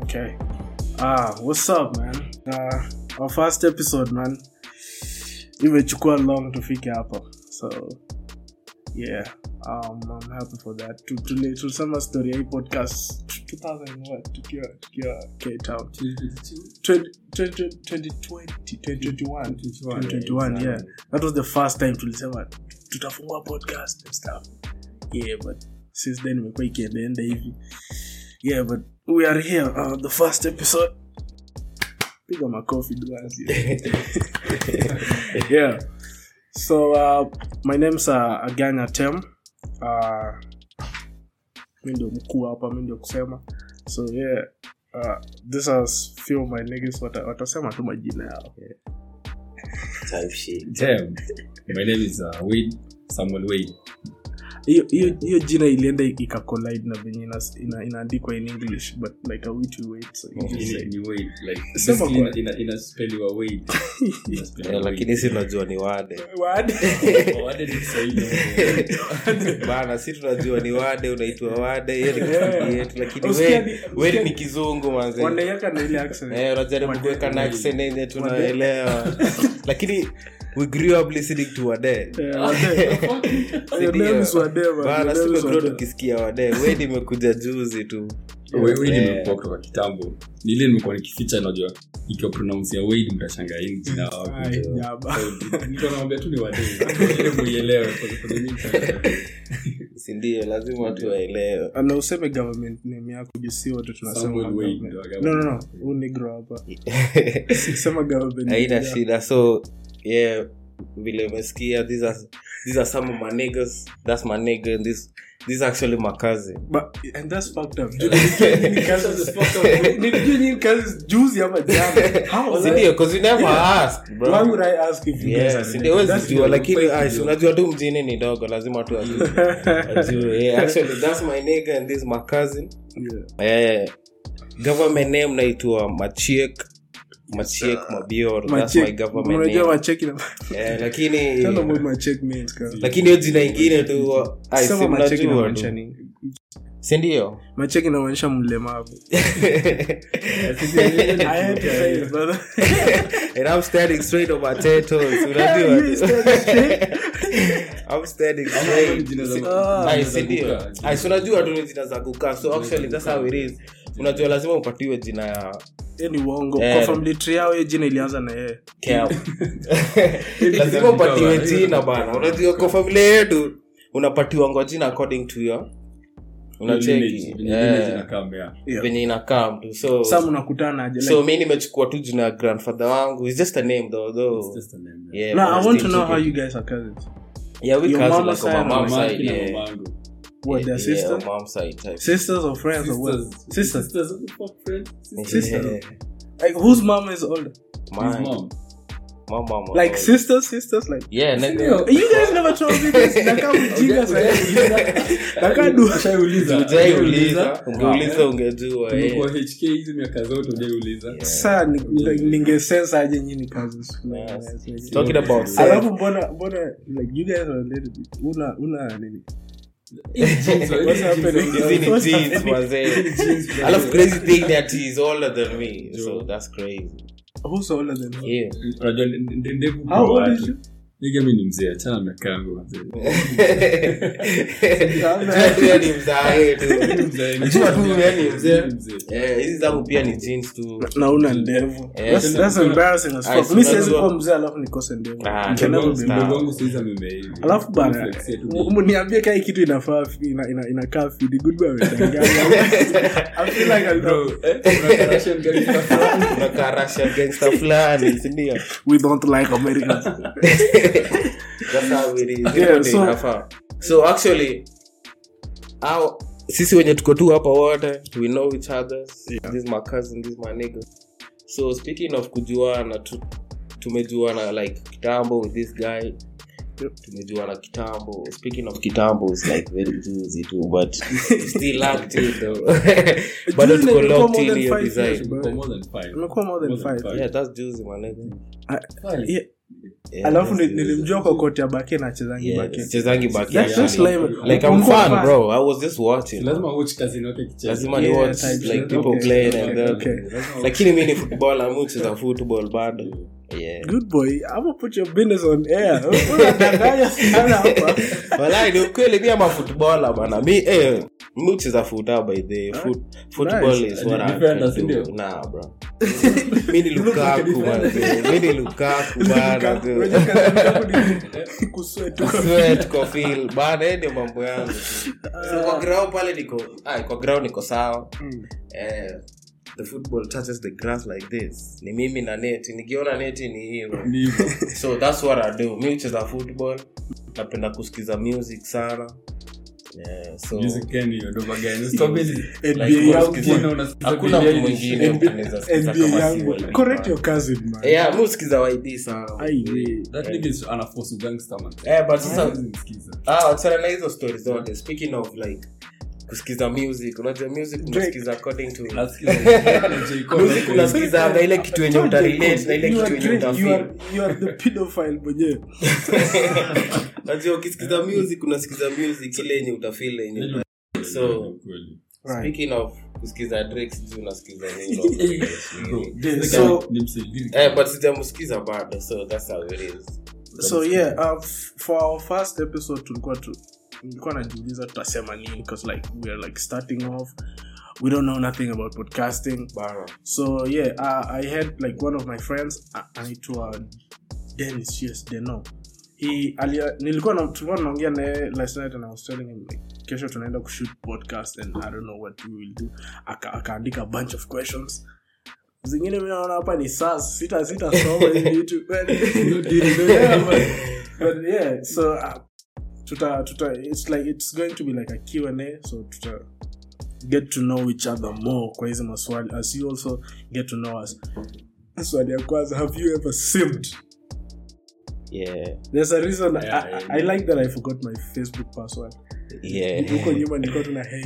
Okay. Ah, what's up, man? Uh, our first episode, man. Imechukua long tufike hapa. So, yeah. Um, I'm happy for that. Tu- tuli- Tulisema story ya hii podcast 2000 what? Tukiwa tukiwa Cape Town. 20 20 2020, 2021, 2021, yeah. That was the first time tulisema tutafungua podcast and stuff. Yeah, but since then imekuwa ikiendaenda hivi. Yeah, but we are here, uh, the first episode. Piga makofi duazi. yeah. So uh, my name's uh, Aganya Tem. Uh, mi ndio mkuu hapa, mi ndio kusema. So yeah, uh, this is few of my niggas wata, watasema tu majina yao. type shit. Damn. My name is uh, Wade Samuel Wade. hiyo hiyo hiyo jina ilienda ikacollide na venye ina- ina- inaandikwa in english but like a wit we wait so you just say Ni ni Wade like Sema basically kwa- ina- ina- inaspelliwa Wade. Inaspelliwa Eh, Wade. lakini si tunajua ni wade Word. Oh, Wade ni Kiswahili. bana si tunajua ni wade unaitwa wade hiyo ni kiswahili yetu lakini Usikia we- ni- we usikia ni ni- kizungu manze wanaiweka na ile accent Eh, unajaribu Wade. kuweka na Wade. accent yenye tunaelewa lakini we grew up listening to wade Eh, wade. Your Sindio? name is Wade, man. Your bana name is simegrow Wade. tukisikia wade we nimekuja juzi tu Wade- Wade Eh. nimekuwa kutoka kitambo ni ile nimekuwa nikificha najua ikiwa pronounce ya Wade mtashangaa hii ni jina wapi. Ai, jaba. So, nilikuwa nawaambia tu ni Wade. Ili muielewe, kwa sababu mimi mtashangaa. sindio lazima watu waelewe na useme government name yako juu si wote tunasema Samuel Wade, government. ndio no government. no no huu negro hapa sema government haina yeah. shida so yeah vile umesikia these are, these are some of my niggas that's my nigga and this this is actually my cousin But, and that's fucked up. Juu nilijua nyinyi kazi- nilijua nyinyi kazi juzi ama jana. How? sindio because you never asked bro Why would I ask if you guys Yeah, are sindio related? huwezi That's jua your- lakini fake ai, video. unajua tu mjini ni dogo lazima tu ajue. Ajue. Yeah, actually that's my nigga and this is my cousin Yeah. eh government name naitwa machiek machiek mabior that's Macheck- my government unajua name macheki na- eh lakini Tell them what macheck means, cuz. lakini hiyo jina ingine tu ai, Sema si macheki mnajua inamaanisha tu. nini? sindio macheki inamaanisha mlemavu I had to say it, brother. and I'm standing straight on my ten toes. Unajua? You standing straight? I'm standing Ama straight. ni jina za- Ah. Ai, jina za si ndio? kukaa. Ai, si unajua tu ni jina za kukaa so actually that's how it is unajua lazima upatiwe jina ya Hiyo ni uongo Eh. kwa family tree yao hiyo jina ilianza na yeye Cam. lazima upatiwe jina bana unajua kwa familia yetu unapatiwangwa jina according to your unacheki Lineage, venye Eh, lineage inakaa mbea. Yeah. venye inakaa mtu so sa mnakutana aje so like, mi nimechukua tu jina ya grandfather wangu It's just a name though, though. It's just a name, yeah. Yeah, no, but I want to still know how keep you it- guys are cousins Yeah, we Your cousins, mama's like on side my or mom's Mama side, kina yeah. mamangu. what their Yeah, sister on mom's side type. sisters or friends or what Sisters. sisters Sisters, what the fuck, friend? Sister. Yeah. like whose mom is older His Mine. mom. My mama. like oh. sisters sisters like Yeah, nigga. you guys never told me this nakaa mjinga sana nakaa du Ushaiuliza? Ujaiuliza, ungeuliza ungejua. eh. Tumekuwa HK hizi miaka zote ujaiuliza saa ni- like, ningesense aje nyini cousins Yes. Talking about sex. alafu mbona mbona like you guys are related una una nini What's happening? Hizi ni What's jeans, happening? manze. alafu crazy thing that he is older than me so that's crazy who's older than you yeah unajua nde- nde- ndevu how kwa old is watu. you Nigga, mi ni mzee achana miaka yangu manze. Pia ni mzae tu Najua tu wewe ni mzee. Ni mzee. Eh, hizi zangu pia ni jeans tu na una ndevu Eh, That's- tena- that's embarrassing as Ai, fuck. Mi si siwezi unajua- kuwa mzee alafu nikose ndevu Ah, You can never be Stop. Mdogo wangu saizi amemea hivi. alafu bana Flex yetu m- mniambie kai kitu inafaa ina- ina- inakaa fidi goodbye amedanganya. I feel like I Bro, know. eh, kuna Russian gangster fulani. unakaa Russian gangster fulani sindio we don't like Americans That's how it is. Yeah, Hivyo ndio so- inafaa. so actually au sisi wenye tuko tu hapa wote we know each other this is my cousin this is my nigga so speaking of kujuana tu, tumejuana like kitambo with this guy tumejuana kitambo speaking of kitambo it's like very juicy too but still locked in though bado Juicy tuko imekuwa locked more in than hiyo five years, design bro. For more than five. Imekuwa more than More than five. five. yeah that's juicy my nigga I- Five. yeah. Yeah, alafu ni- that's- nilimjua kwa koti ya bake na chezangi yeah, bake chezangi baki That's just actually. lame. like i'm Ulikuwa fun fan? bro i was just watching lazima watch kazini wake kicheza. lazima ni Yeah, watch type like shit. people Okay. playing and then Okay. lakini mi ni football amucheza football bado yeah good boy i'm gonna put your business on air unadanganya sana hapa walai ni ukweli mi ama footballer bana mi eh mi ucheza futa by the foot, football Nice. is what I Defender, can si do ndio? nah bro mi ni lukaku man mi ni lukaku bana Unajua tu. kazi yangu ni kusweat tu. Sweat kwa feel bana hiyo ndio mambo yangu tu. so kwa ground pale niko ah, kwa ground niko sawa Mm. eh the football touches the grass like this ni mimi na neti nikiona neti ni hiyo Ni hivyo. so that's what i do mi ucheza football napenda kusikiza music sana yeah, so Music gani hiyo? Ndo magani? Stop it. NBA Like, yangu. unasikiza- unasikiza Hakuna Billie mtu Eilish. mwingine. NBA. Unaweza sikiza NBA kama yangu si wewe. correct your cousin man yeah mi usikiza yd sana Ai, we. That nigga is anaforce ugangster, man. eh but sasa Hawezi msikiza. ah achana na hizo stories zote speaking of like kusikiza music unajua music unasikiza according to Nasikiza J. Cole music hapo unasikiza na ile kitu yenye utarelate na ile You kitu are yenye drink- you utafeel are- you are the pedophile mwenyewe najua ukisikiza music unasikiza music ile yenye utafeel yenye hivi. so Kweli. Right. speaking of kusikiza Drake sijui unasikiza nini Bro, So- so, ni msaidizi. eh but sijamsikiza bado so that's how it is so yeah uh, f- for our first episode tulikuwa tu nilikuwa najiuliza tutasema nini because like we are like starting off we don't know nothing about podcasting Bana. so yeah uh, i had like one of my friends uh, anaitwa dennis yes deno he alia, nilikuwa na tulikuwa tunaongea naye last night and i was telling him like kesho tunaenda kushoot podcast and i don't know what we will do Aka- akaandika a bunch of questions zingine mi naona hapa ni sas sita sita soma hivi vitu but- Yeah, but- but yeah so uh, tuta tuta it's like it's going to be like a Q&A so tuta get to know each other more kwa hizi maswali as you also get to know us swali ya kwanza have you ever simmed yeah there's a reason Yeah, I, yeah. I, I like that I forgot my Facebook password yeah huko nyuma nilikuwa tuna hey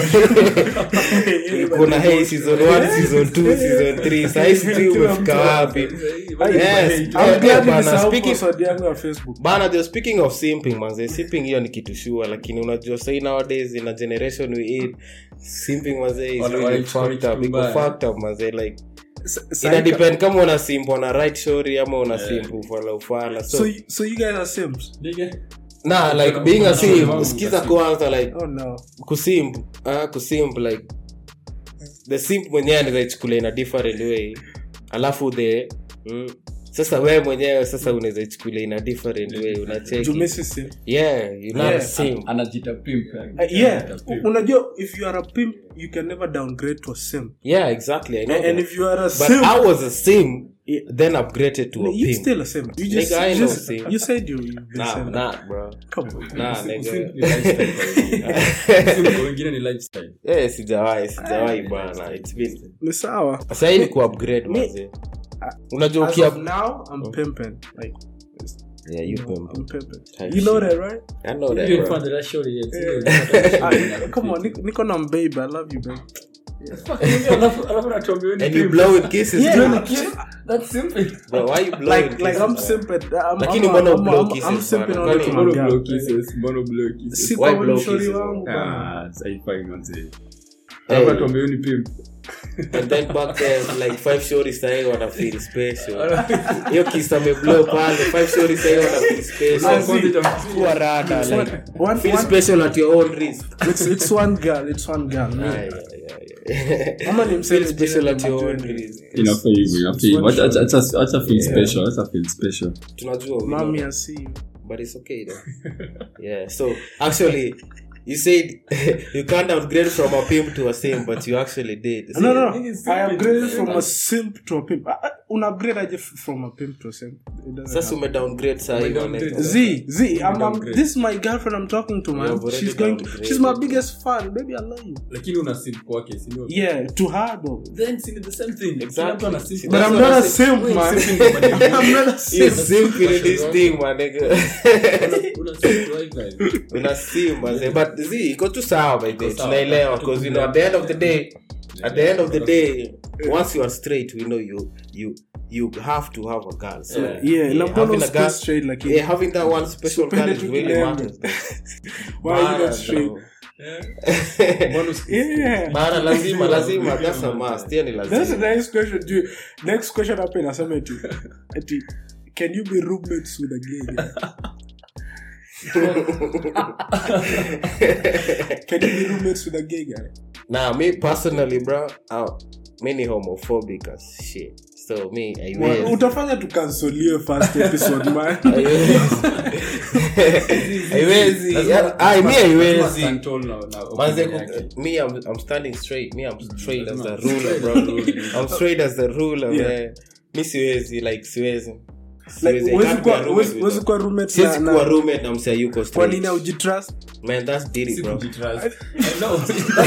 kuna hey season 1 season 2 season 3 sahii sijui umefika wapi Yes. I'm Yeah, glad bana, nilisahau speaking- password yangu ya Facebook bana jo speaking of simping manze simping hiyo ni kitu shua lakini unajua sai nowadays in a generation we eat simping manze is Wale really wanaichukua fucked up kitu iko mbaya. fucked up manze like S- ina Saika- depend kama una simp on a right story ama una simp ufala ufala so, so you- so you guys are simps Nigga. nah like being a simp sikiza kwanza like oh no kusimp uh, kusimp like the simp mwenyewe anawezaichukulia in a different way alafu the mm, sasa wewe mwenyewe sasa unaweza ichukulia in a different way unacheki jumesi simp yeah you're not a Yeah. simp Anajita pimp, yani. Uh, yeah Anajita pimp. unajua if you are a pimp you can never downgrade to a simp yeah exactly I know and, and that. if you are a but simp i was a simp Yeah. then upgraded to a you pimp still a simp you just, Nigga, I you, know just simp. you said you you've been nah simp. nah bro come on nah Simp nigga ni lifestyle kwa wengine. Simp kwa wengine ni lifestyle. eh sijawahi sijawahi bana it's been ni sawa sasa hii ni ku upgrade Mi- manze unajua as ukia of now i'm pimping like yeah you pimp i'm pimping Type you know shit. that right i know that Hiyo bro. mfano la shorty yet. Ah, come on niko- niko na babe i love you babe Alafu- alafu natuambia wewe ni and you pimp. blow with kisses Yeah. too. You're like, yeah, that's simple. Bro, why you blowing like like kisses, i'm man? simping I'm, Lakini I'm, mbona I'm, blow I'm, kisses, I'm simping bana? only to Kwani my Mbona blow girl kisses? Mbona blow kisses? si Why kwa blow mshori kisses, wangu bana. Ah, haifai manze. Hey. Alafu atuambie wewe ni pimp. and then back there like five shorties sahi wana feel special hiyo kisa ameblow pale five shorties sahi wana feel Ah, special see. Kwanza itam- kuwa rada It's one- like one- feel one- special at your own risk it's it's one girl it's one girl me. Ah, yeah, yeah, yeah. Ama ni mseme feel special jina at your own majority. risk Inafaa hivyo, inafaa hivyo. one Acha- acha- acha- acha feel Yeah. special, acha feel special. tunajua we know Mommy, that. I see you. but it's okay though yeah so actually you said you can't upgrade from a pimp to a sim but you actually did No, no, Nigga, no. simp I is upgraded very from a nice. simp to a pimp. Ah, ah, Una upgrade aje f- from a pimp to a simp. It doesn't sasa happen. ume downgrade sahi Ume downgrade. maneno. Z, Z, I'm, I'm, downgrade. this is my girlfriend I'm talking to, You man. have already She's going to, downgraded. she's my biggest fan. Baby, I love you. lakini una simp kwake si ndio? Yeah, to her though. Then si ni the same thing. Exactly. Kila mtu ana simp. See, But That's I'm what not I a said. simp, Wait, man. simping kwa madem. I'm not a You simp. simp in this thing my nigga Una simp right guys. una sim manze but zi iko tu sawa by the way Iko sawa. tunaelewa because you know at the end of the day at the end of the day once you are straight we know you you you have to have a girl so yeah na mbona having a usikue girl straight lakini yeah, having that one special girl is Supende really tukilembe. matters why are you Bana, not straight bro. Mbona usi- yeah Bana, lazima lazima that's a must hiyo ni That's a lazima nice question. Do you, next question hapa inasema eti eti can you be roommates with a gay guy? can you be roommates with a gay guy? Nah, me personally, bro, uh, me ni homophobic as shit. So me, I Well, will. utafanya tukansolie first episode man haiwezi Lazima- ai mi lazima haiwezi stand tall na- na manze opinion yake. ku- me I'm, I'm standing straight me I'm straight as a Lazima- ruler bro I'm straight as a ruler Yeah. man mi siwezi like siwezi like Siwezi. I huwezi can't be a kuwa- roommate huwezi- with huwezi her. kuwa roommate siwezi na- kuwa na- roommate na mse ayuko kwa straight nini aujitrust man that's dirty Si bro kujitrust. I know.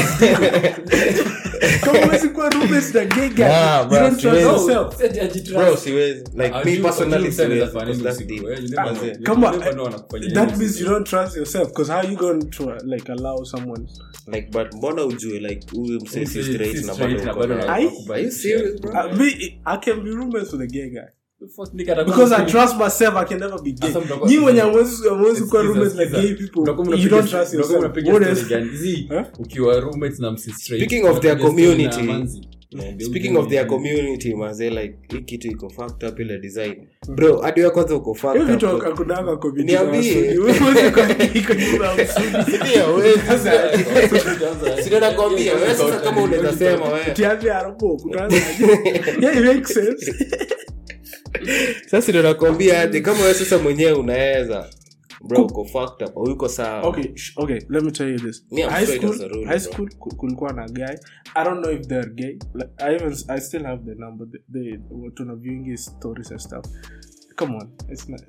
kama huwezi kuwa roommate na gay guy Nah, you bro, don't trust siwezi. yourself Si ati ajitrust. bro siwezi like Ah, me you- personally you said siwezi that funny because that's usiku, deep eh, you never know. Manze. You Kama- never know wanakufanyia that nini means usiku. you don't trust yourself because how you going to uh, like allow someone like but mbona ujue like huyu mse si Si straight na straight bado na uko bado naye? Ai? unakubali Are you shit. serious, bro? uh, me i can be roommates with a gay guy First nigga atakuwa because I msiki- trust myself I can never be gay. Sasa mtakuwa- Nyi wenye hamwezi hamwezi kuwa Skiza, roommates na skiza. gay people. Mtakuwa You mnapiga- don't trust mtakuwa yourself. mnapiga What story is- gani? Zii, Huh? ukiwa roommates na msi straight, Speaking of their mnapiga story na community, manzi. speaking of their community maze like hii kitu iko fucked up ile design bro hadi wewe kwanza uko Hiyo fucked vitu up hakudanga community Niambie. ya Wasuni. Wewe huwezi kuambia iko nyuma ya Wasuni. Ndio, wewe sasa- Sina nakwambia wewe sasa kama unaweza sema wewe Tiambia hapo, kutaanza aje? Yeah, it makes sense. sasa ndio nakwambia aje kama wewe sasa mwenyewe unaweza bro uko fucked up au uko sawa okay sh- okay let me tell you this Me, I'm high straight school as a rule, high bro. school ku- kulikuwa na guy i don't know if they're gay like, i even i still have the number they, they were tuna viewing his stories and stuff come on it's not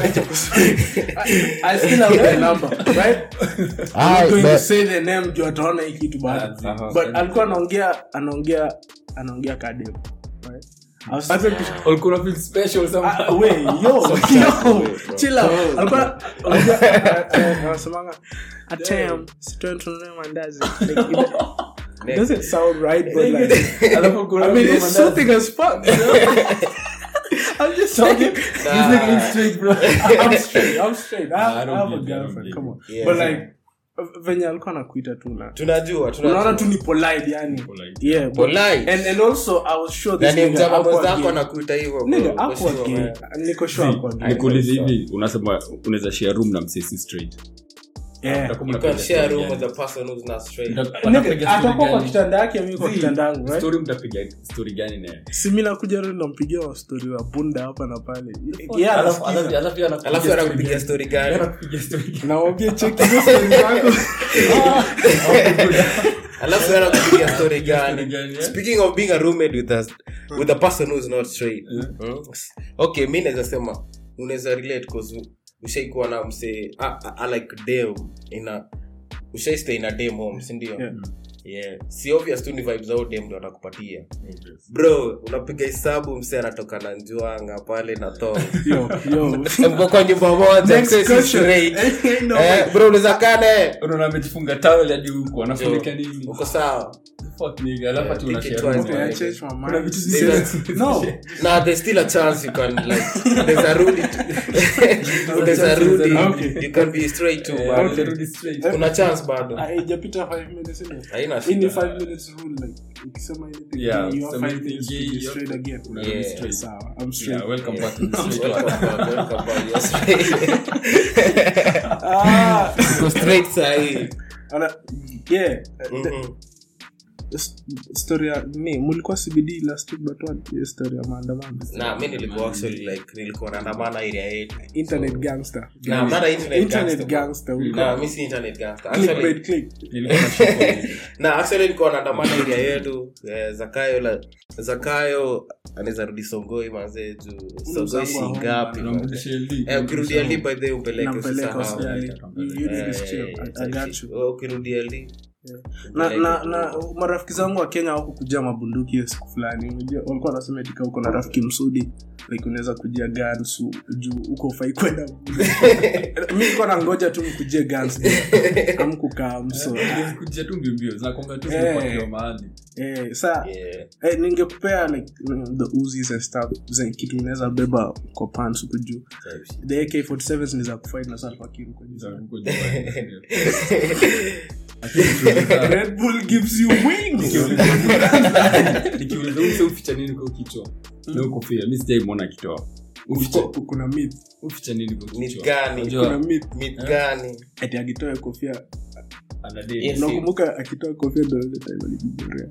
I, I still have the number right Ah, I'm going to but- say the name juu ataona hii kitu bado Aha. but alikuwa anaongea anaongea anaongea kadem right I was starting to Walikuwa wana feel special somehow. Ah, wait, yo, Some yo, way, bro. chill out. Alikuwa- alikuwa- eh, anasemanga, "Atem, sitoe tununue mandazi." Like, it doesn't sound right, but like, Alafu kuna I mean, mtu it's mandazi. something as fuck, you know? I'm just saying. He's looking straight, bro. I'm straight. I'm straight. I have, I I don't have a believe you, I don't girlfriend. believe Come you. on. Yeah, But yeah. like, venye alikuwa nakuita tu na tunajua unaona tunajua tu ni polite yani Polite. yeah but, Polite. and, and also i was sure this yani nigga mjama hakuwa mwenzako gay. anakuita hivyo bro. Nigga, Uko hakuwa sure, gay. man. niko sure hakuwa gay. nikuulize hivi unasema unaweza share room na msesi straight Yeah. Utakuwa You mnapiga can share story room gani? with a person who's not straight. Mta- Nigga, watapiga story atakuwa kwa gani? kitanda yake mi kwa Zii, kitanda yangu right? story mtapiga story gani naye si mi nakuja leo nampigia wa story wa bunda hapa na pale Yeah, Alafu- anasikiza. alafu- alafu yeye anakupigia alafu story anakupigia gani? story Yeye gani anakupigia story gani? nawambia cheki hizo story zako alafu yeye anakupigia story Story gani gani, eh? speaking of being a roommate with us with a person who's not straight hmm? okay mi naweza sema unaweza relate cause ushaikuwa na mse ah, ah, ah, like dem ina ushaistay na dem home sindio Yeah. yeah. si obvious tu ni vibes zao dem ndo atakupatia bro unapiga hesabu mse anatoka na njuanga pale na to Yo, yo. mko kwa nyumba moja Next mse si question. straight Ain't no eh, bro unaweza kaa naye unaona amejifunga towel hadi huko anafunika nini uko sawa Fuck nigga, alafu ati think una it share was room Okay, I na- changed my mind. Kuna vitu They zisi- No. Nah, there's still a chance you can like. There's a rule. there's a rule. Okay. You can be straight too, Eh, but utarudi straight. kuna chance bado. haijapita five minutes innit? Haina Hii ni shida. five minutes rule like ukisema anything Yeah, gay, you have sema five anything minutes to gay, be you have straight to- again unarudi Yeah. straight. sawa i'm straight Yeah, welcome back to the straight Welcome one. back, welcome back. You're straight. ah Uko straight sahi. ana yeah the- Mhm. s- story ya ni mulikuwa cbd last week but what hiyo story ya maandamano Nah, mi nilikuwa actually like nilikuwa naandamana area yetu. internet gangster Nah, I'm not an internet internet gangster, bro. gangster Nah, mi si internet gangster. Actually, clickbait click Nilikuwa na shop on- na actually nilikuwa naandamana area yetu eh, zakayo la zakayo anaweza rudi songoi mazee juu songoi mzangu wa si home, ngapi Unamrudishia LD. Eh, ukirudia li by the way umpeleke nampeleka usisahau. hospitali usisahau. You- you need Eh, this chill. I- I got you oh, ukirudia li na, na, na marafiki zangu wa kenya wako kujia mabunduki hiyo siku fulani Unajua, walikuwa wanasema tika huko na rafiki msudi like unaweza kujia guns u- juu huko ufai kwenda mi nilikuwa na ngoja tu mkujie guns amkukaa mso kuja tu mbiombio zinakonga tu Eh. zimepakiwa mahali eh, saa Yeah. eh, ningekupea like mm, the uzis and stuff zenye kitu unaweza beba kwa pants huku juu the ak47 ni za kufight na salfakiru kwa za juu huko nyumbani. Lakini nikiuliza- red bull gives you wings nikiuliza- nikiuliza huyu mse uficha nini kwa kichwa na huko kofia mi sijaimwona akitoa uficha Ku- kuna myth uficha nini kwa Myth kichwa gani? Unajua, kuna myth Myth gani ati akitoa kofia ana date. Yes. nakumbuka akitoa kofia ndo ile time alijiborea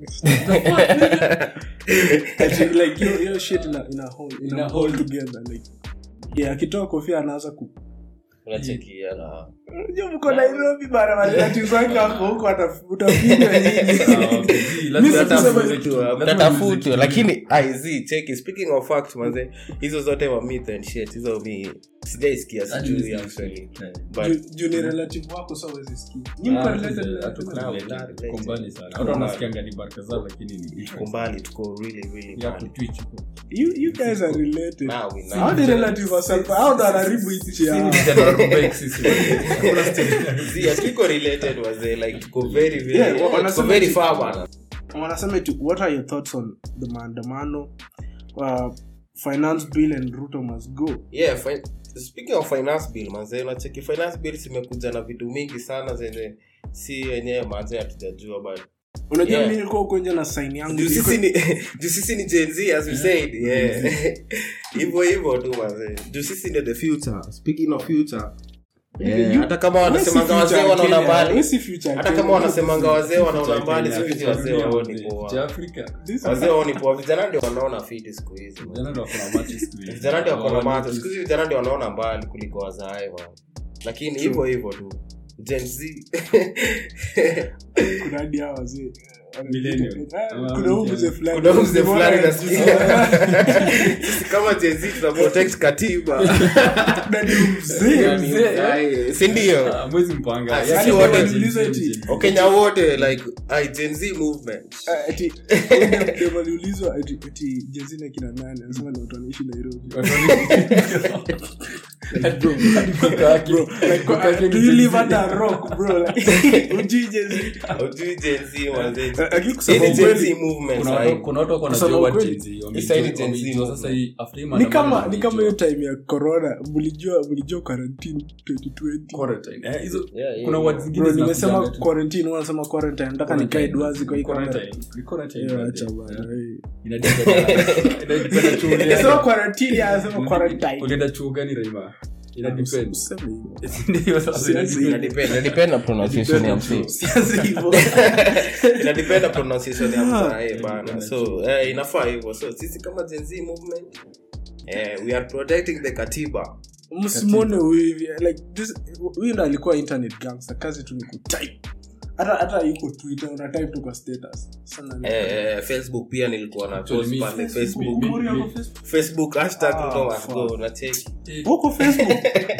Ati, like hiyo hiyo shit ina ina hold ina Ina hold hold. together like yeah akitoa kofia anaanza ku unachekia na unajua mko Nairobi bara matatu zake hapo huko ata- utapiga nini Ah, okay. Ji, lazima Mimi hata sikusema mzee kitu, tu, lazima tatafutwe mzee tu. lakini aizi cheki speaking of fact manze hizo zote wa myth and shit hizo mi sijaisikia Hadi sijui mzee actually Eh. but Juu- juu ni relative wako so huwezi sikia Nyinyi mko Ah, related mzee, na- hatuko Now, related. now, Tuko related. mbali sana Tuko watu mbali. wanasikianga ni baraka zao lakini ni tuko different. mbali tuko really really ya mbali kutwitch huko. you you guys are related now we know how the relative wa self how ndo anaribu nchi yao Sisi ni General sisi. Hakuna story. See, hatuko related wazee like tuko very very Yeah, wa- tuko wanasema very ati- far bana wanasema eti what are your thoughts on the maandamano uh, finance bill and ruto must go yeah fi- speaking of finance bill manze unacheki finance bill zimekuja na vitu mingi sana zenye si wenyewe manze hatujajua but unajua Yeah. mi nilikuwa huko nje na sign yangu juu sisi ni juu sisi ni gen z as we said yeah hivyo hivyo tu manze juu sisi ndio the future speaking of future yeah, hata kama wanasemanga wazee wanaona mbali hata kama wanasemanga wazee wanaona mbali siku hizi wazee waoni Cha poa Afrika. wazee waoni poa vijana ndio wanaona fiti siku hizi man. Vijana ndio wako na macho siku hizi. vijana ndio wako na Hawaoni macho siku hizi vijana ndio wanaona mbali kuliko wazae man. lakini hivyo hivyo tu gen z kuna hadi hawa wazee Millennial. Ah, kuna huu mzee fulani kuna huyu mzee fulani Mbona- nasikia sisi kama gen z tuna protect katiba Na ni mzee mzee sindio Ah, mwezi mpanga. Ah, Ya sisi kitu wote ya tuliuliza Gen Z, eti- Gen Z. wakenya wote like ai gen z movement Ah, ati dem aliulizwa ati ati jezina kina nane anasema ni watu wanaishi nairobi Bro, hadi kuka yake- Bro, like, kuka yake do ni you Gen live Z. under a rock bro like ujui jezi ujui gen z manze lakini kusema Hii ni gen z ukweli movement Kuna sahi. watu- kuna watu wako Kusema wanajua what ukweli, Gen Z, hii wamejua- side Gen Z wamejua movement. sasa hii after hii ni maandamano kama ni kama hiyo wamejua. time ya corona mlijua mlijua quarantine 2020 Quarantine. Eh, hizo- Yeah, yeah, kuna yeah. words zingine bro zinakuja nimesema tu. quarantine wewe unasema quarantine nataka nikae duazi kwa hii kamera Quarantine. Ni quarantine, Eh, brother. acha bana Eh, eh. inadepend- inadepend na chuo gani. Nimesema quarantine anasema quarantine ulienda chuo gani raima inadepend. Useme hivyo. Ndio sasa Siasi. inadepend. Inadepend- inadepend na pronunciation ya msee Siasi hivyo. inadepend na pronunciation ya mzae Yeah, bana inadepend so eh, inafaa hivyo so sisi kama gen z movement eh, we are protecting the katiba msimone huyu hivi like this huyu ndo alikuwa internet gangster kazi tu ni kutype hata hata iko twitter una type tu kwa status sana ni- eh, eh, facebook pia nilikuwa na Actually, post mi- pale Facebook, facebook Mori mi- ako Facebook. facebook hashtag Ah, Ruto must fuck. go na cheki uko facebook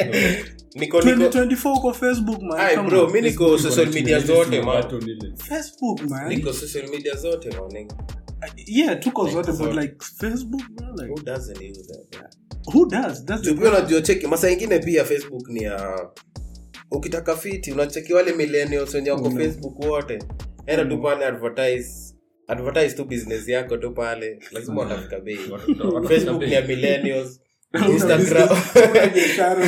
niko niko 2024 uko facebook man Ai, Come bro on. mi niko social media zote man Button ile. facebook man niko social media zote man nigga. yeah tuko zote but zote. like facebook man like who doesn't use that who does that's the Juu pia unajua cheki masa ingine pia facebook ni ya ukitaka fiti unacheki wale millennials wenye wako Mm. facebook wote enda tu pale advertise advertise tu business yako tu pale lazima watafika bei Watafika facebook bei. ni ya millennials Una instagram business, una biashara,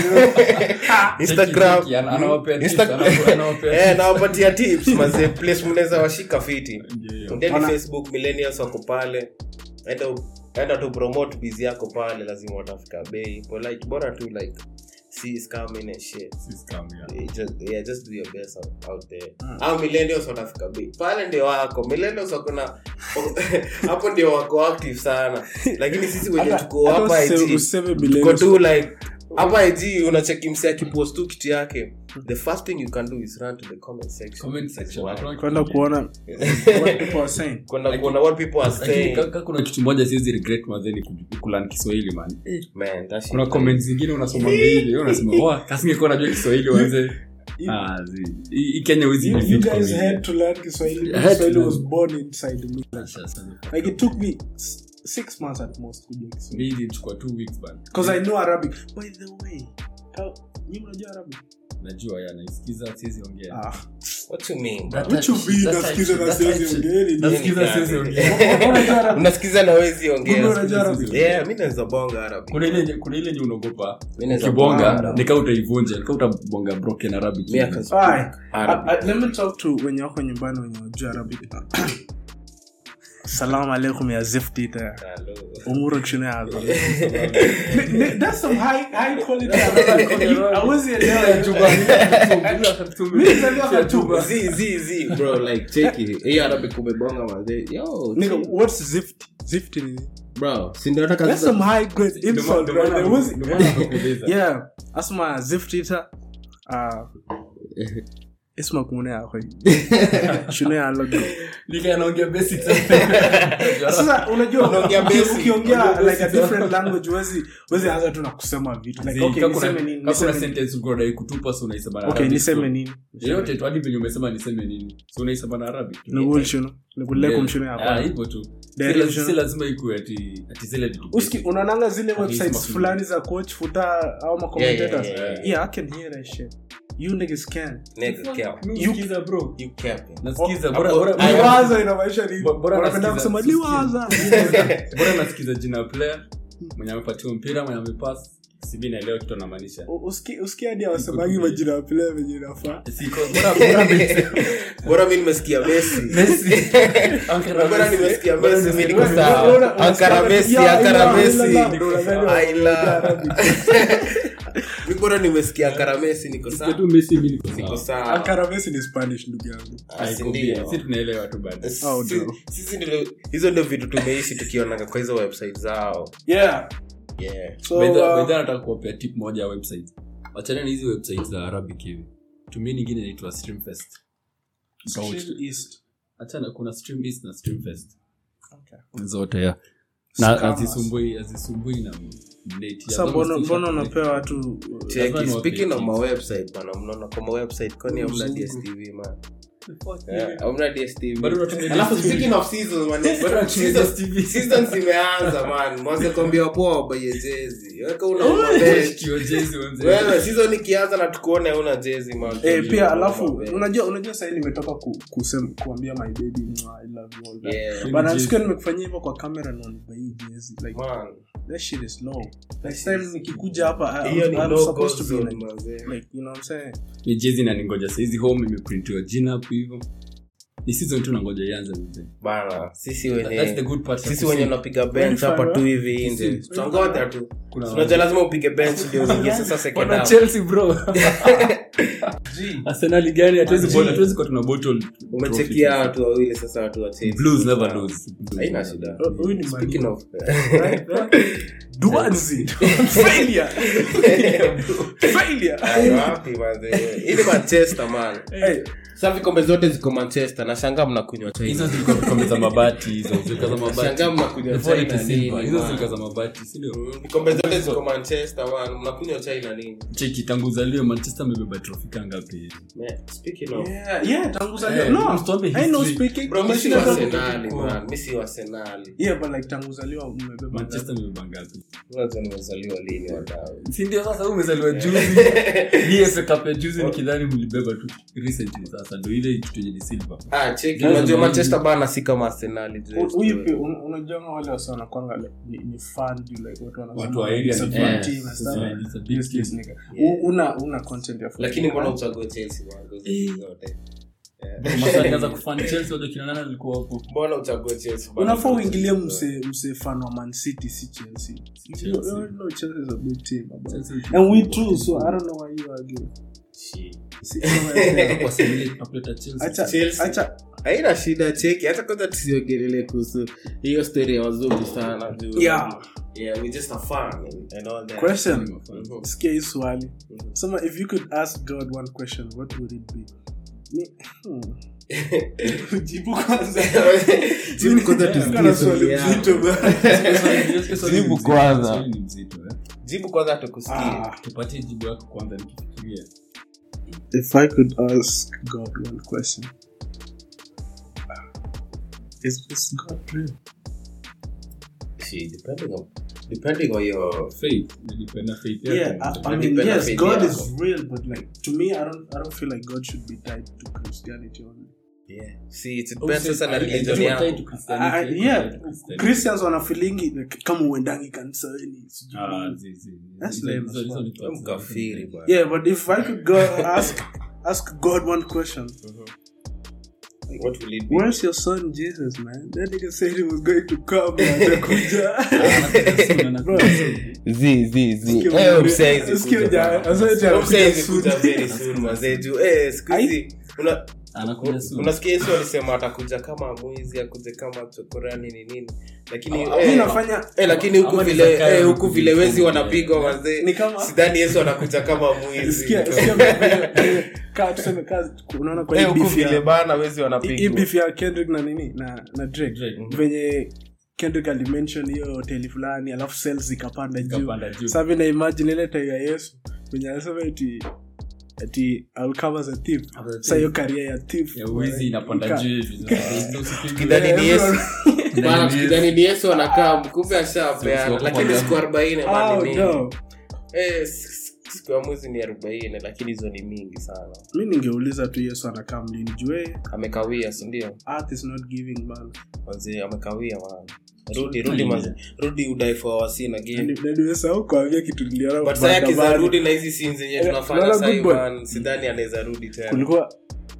instagram Cheki, ana- anawapea tips, Insta- anawa- anawapea eh nawapatia tips maze place mnaweza washika fiti Ndio. ndeni Wana- facebook millennials wako pale enda u- enda tu promote biz yako pale lazima watafika bei but like bora tu like see scamming and shit Si scam, yeah. Eh, just, yeah, just do your best out, out there Mm. au millennials watafika bei pale ndio wako millennials wako na hapo ndio wako active sana lakini sisi wenye Hata- tuko hata hapa useme- IG, useme tuko millennials. tu like hapa ig unacheki mse akipost tu kitu yake the first thing you can do is run to the comment section Comment section. Why? Hakuna kwenda kitu kuona what people are saying kwenda kuona what people are Lakini saying ka- ka kuna kitu moja siwezi regret mazeni ku- kulearn kiswahili man man that shit kuna comment zingine unasoma mbili wewe unasema wa kasingekuwa najua kiswahili wanze Ah, zi- hii hii kenya huwezi You, you defeat guys comedian. had to learn Kiswahili. I had to Kiswahili learn. was born inside me. Sasa, sana. Like it took me s- six months at most kujua Kiswahili. Mi ilichukua two weeks bana. Because I know Arabic. By the way, how, nyinyi mnajua Arabic? najua ya naisikiza siwezi ongea Ah. What you mean, bro? What you mean, nasikiza na siwezi ongea, ni- Nasikiza siwezi ongea. Unajua Arabic? unasikiza na wezi Kumbe ongea unajua Arabic? yeah mi naweza bonga arabic kuna ile kuna ile nye unaogopa Mi naweza ukibonga bonga. nika utaivunja nika utabonga broken arabic Mi akas- Aye. Arabic. I- I- let me talk to wenye wako nyumbani wenye wajua arabic salamu alaikum ya ziftita Hello. umuro chini yazo that's some high high quality Arabic. hawezi elewa ya juba Mimi nilizaliwa Khartoum. Zi, zi, zi, bro like cheki hii arabic umebonga mazee yo Nigga, what's zift zift ni bro si ndio nataka that's sasa- some high grade insult bro Like, hawezi- ndomaanakuuliza yeah asma ziftita uh isma kumune yakho shune yalogo nikanaongea basic sasa unajua Unaongea uki- basic. ukiongea like a different language wezi wezi anza tu na kusema vitu like okay niseme nini kakuna niseme nini sentence uko unadai kutupa so unaisema na okay Arabic. niseme nini yoyote tu hadi venye umesema niseme nini so unaisema na arabic nigul shino nigulekum shino Ah, yako hivyo tu Derive Si la- shino. si lazima ikuwe ati ati zile vitu uski basic. unaonanga zile At least websites mafunzo. fulani za coach futa au ma commentators yeah, yeah, yeah i can hear that shit you niggas can Nigga, cap. Mi You- husikiza, bro You capping. nasikiza Oh, bora hapo- bora Aya. liwaza inamaanisha nini Bo- bora unapenda nasikiza, kusema sisikiza. liwaza bora nasikiza jina ya player mwenye amepatiwa mpira mwenye amepas sibi naelewa kitu anamaanisha U- uski uski hadi awasemangi majina ya player venye inafaa Siko- bora- bora Messi. bora mi nimesikia messi Messi. Ankara bora Messi. nimesikia Bora messi mi nimesikia niko Messi. sawa Unaona- ankara unasikia- messi Yeah, ankara yeah, messi yeah, yeah, ndio unadhani Aila. wanaongea Arabic. mi bora nimesikia ankara messi niko Sikia sawa tu Messi, mi niko niko sawa. sawa Ankara Messi ni spanish ndugu yangu Ah, si Haiko ndio. bia. Si tunaelewa tu bado Oh, Si- no. sisi ndio hizo ndio vitu tumeishi tukionaga kwa hizo website zao yeah yeah so By the- uh, by the way, nataka kuwapea tip moja ya website wachana na hizi website za arabic hivi tumia nyingine inaitwa streamfest Mtauti. Stream East. achana kuna stream east na streamfest Okay. zote ya na Scammers. azisumbui azisumbui na mneti. Sasa As long as mbona t-shirt mbona ni- unapea watu uh, Cheki, Lazima speaking of niwape my website bana mnaona kwa my website kwani hamna Mzungu. dstv man Yeah, hamna dstv Bado unatumia alafu DStv. speaking of seasons man Bado unatumia seasons- DStv. seasons zimeanza man mwanze kwambia poa wabaye jezi weka una mabeli. Kio jezi wenze. wewe season ikianza na tukuone una jezi man eh, pia alafu Mabeli. unajua unajua sahii nimetoka ku, kusem, kuambia my baby mwah, I love you all that Yeah, bana Jezi. sikia nimekufanyia hivyo kwa kamera na unibai jezi like man. that shit is low next time nikikuja hapa I- hiyo ni I'm no supposed to go be zone, like, manze. like you know what I'm saying Ni jezi na ningoja saizi home imeprintiwa jina hapo hivyo ni season tu nangoja ianze mzee. bana sisi That's the wenye good part. sisi wenye unapiga bench hapa tu hivi nje Sisi. tutangoja tu Kuna- unajua lazima upige bench ndio uingie sasa second Wana half Chelsea bro. Arsenal gani hatuwezi bora hatuwezi kwa tuna bottle. umechekia trophy. watu wawili sasa watu wa Chelsea. Blues never lose. haina shida Oh, huyu ni speaking Manu. of Right, right. Duanzi. failure failure Ay, wapi manze hii ni manchester man hey, sasa vikombe zote ziko manchester nashangaa mnakunywa Hizo china zilikuwa vikombe za mabati hizo zilikuwa za mabati. nashangaa mnakunywa Before china it is silver. nini Hizo man? zilikuwa za mabati, si ndio? Mm, vikombe zote ziko manchester man mnakunywa china nini Cheki tangu uzaliwe Manchester amebeba trophy kaa ngapi? Man, speaking of yeah, yeah, tangu zaliwa- Eh, no, msituambie I know history. speaking. bro mimi si Mashina wa tangu- Arsenali man mimi si wa Arsenali Yeah, but like tangu zaliwa mmebeba Manchester amebeba ngapi? unajua nimezaliwa lini wadau Si ndio sasa wewe umezaliwa juzi. Hii FA Cup ya juzi nikidhani mlibeba tu recently sasa ndio ile kitu yenye ni silver. ah cheki Lazima unajua hivi. manchester bana si kama Arsenali U- je huyu pia un- unajua wale wasi wanakwanga like, ni, ni fan juu, like watu wanasema Watu wa area it's a ni- fan yeah, team and it's stuff. a- it's a big Yes, yes, team. nigga. Yeah. U- una una content ya football. lakini mbona uchague chelsea man Eh. zote Masa nikaanza kufan Chelsea wajua kina nani alikuwa hapo. mbona uchague chelsea bana? unafaa uingilie mse mse fan wa man city si chelsea You- you Chelsea. know Chelsea is a big team bro. Chelsea and we too so i don't know why you argue Shit. Si- no, kwa simile tunapeleka Chelsea. acha Chelsea. acha haina shida cheki hata kwanza tusiongelele kuhusu hiyo story ya wazungu sana juu Yeah. yeah we just a fan and, and all that question Mhm. sikia hii swali sema if you could ask god one question what would it be Ni- hmm. jibu kwanza Jibu kwanza tusikie Kana swali swali yako. mzito bwana. Jibu kwanza. Swali ni mzito, eh. jibu kwanza tukusikie Ah, tupatie jibu yako kwanza nikifikiria if I could ask God one question, is is God real? See, depending on depending on your faith nilipenda faith Yeah, yake. I, I Depending mean, on yes, faith God yako. is real, but like to me, I don't, I don't feel like God should be tied to Christianity only. yeah. See, it Oh, depends say- sasa na I- I religion don't tie yako. to Christianity, I, I don't yeah, tie to Christianity. Christians wanafilingi like, kama uendangi kanisani sijui Ah, nini. zi- zi- zi- That's hizo- lame hizo- as hizo well. ni thoughts za Mkafiri different bwana. Yeah, but if I could go ask ask God one question, What will it be? where's your son Jesus, man? That nigga said he was going to come and atakuja. Bro, Zi, zi, zi. Sikia Eh, ujue- msee hizi sikia kuja ujue- bwana. sasa eti anakuja Msee hizi soon. kuja very soon, mazee, juu, eh, siku hizi, una- Anakuja soon. unasikia yesu alisema atakuja kama mwizi akuje kama chokorani ni nini lakini Ah, eh, mi nafanya eh, lakini huku Ama ni vile Zakayo eh, huku kuja vile wezi soon, wanapigwa yeah. wazee ni kama sidhani yesu anakuja kama mwizi sikia sikia venye- kaa tuseme kaa unaona kwa Eh, hii huku beef ya- vile bana wezi hii wanapigwa beef ya Kendrick na nini na na Drake Drake. venye Kendrick alimention hiyo hoteli fulani alafu sales zikapanda juu Ikapanda juu. sasa mimi na imagine ile time ya Yesu venye anasema eti ati I'll come as a thief As a sasa hiyo career ya thief Ya uwizi inapanda Ika- juu hivi. Ndio usipigwe. Kidhani ni yesu Bana, Kidhani ni kidhani ni yesu anakaa kumbe Sio- ashapeana sio lakini kwa siku arobaini Oh, bana ni no. mingi Eh, s- s- siku ya mwezi ni arobaini lakini hizo ni mingi sana mi ningeuliza tu yesu anakaa mlini jue amekawia sindio earth is not giving man manzi amekawia man rudi rudi manzi rudi udai for our sin again nadiwesahau kuambia kitu niliona but saa yake za maandamano. rudi na hizi sin zenye Eh, tunafanya unaona sahii good boy? man sidhani anaweza rudi tena kulikuwa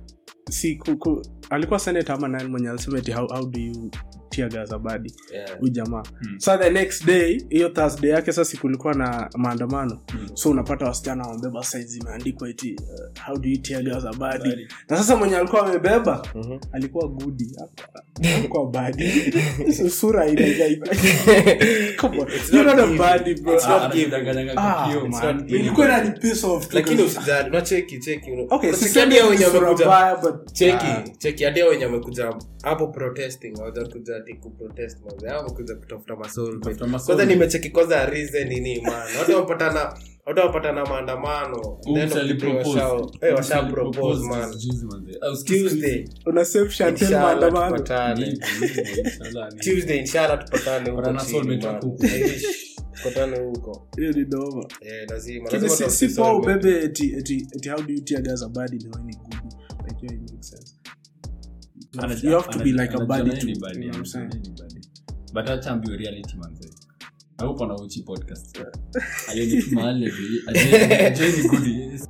si kuku, alikuwa senate ama nani mwenye alisema eti how, how do you tear gas a body Yeah. huyu jamaa Hmm. sa the next day hiyo thursday yake sasa kulikuwa na maandamano Hmm. so unapata wasichana wamebeba saizi imeandikwa iti uh, how do you tear gas a body Body. na sasa mwenye alikuwa amebeba Mhm. alikuwa gudi alikuwa badi sura inaiga Come on. It's You're not not a giving. badi, bro. It's Ah, not giving. anajidanganyanga kwa Ah, kioo, it's man. not giving. ilikuwa inani piss off tu lakini kasi- usijali unacheki cheki una- okay unasikia sisemi hadi hao wenye ni sura wamekuja mbaya, but- cheki Ah. cheki hadi hao wenye wamekuja hapo protesting hawajakuja ati kuprotest manze hao wamekuja kutafuta masol Kutafuta masoul. kwanza nimecheki kwanza reason nini man watu wapatana watu wapatana maandamano Huyu Then msee alipropose. washao- eh Huyu washa msee propose alipropose man juzi, manze. Ah, usikie tuesday una save Chantel inshallah maandamano tupatane Hivyo, hivyo, inshallah, ni- tuesday inshallah tupatane huko Patana chini, soulmate man. wako huko. I wish tupatane huko hiyo ni noma eh lazima Lakini lazima si- si tutafute poa soulmate. ubebe eti eti eti how do you tear gas a body na wewe ni good like hiyo it makes sense Anaji- you have to be anaji- like a anajiona body yeye too ni you body, know what I'm saying anajiona yeye ni body. but acha ambiwe reality manze I hope anauchi podcast Alioni mahali ati- ajue- ajue ni good, yes.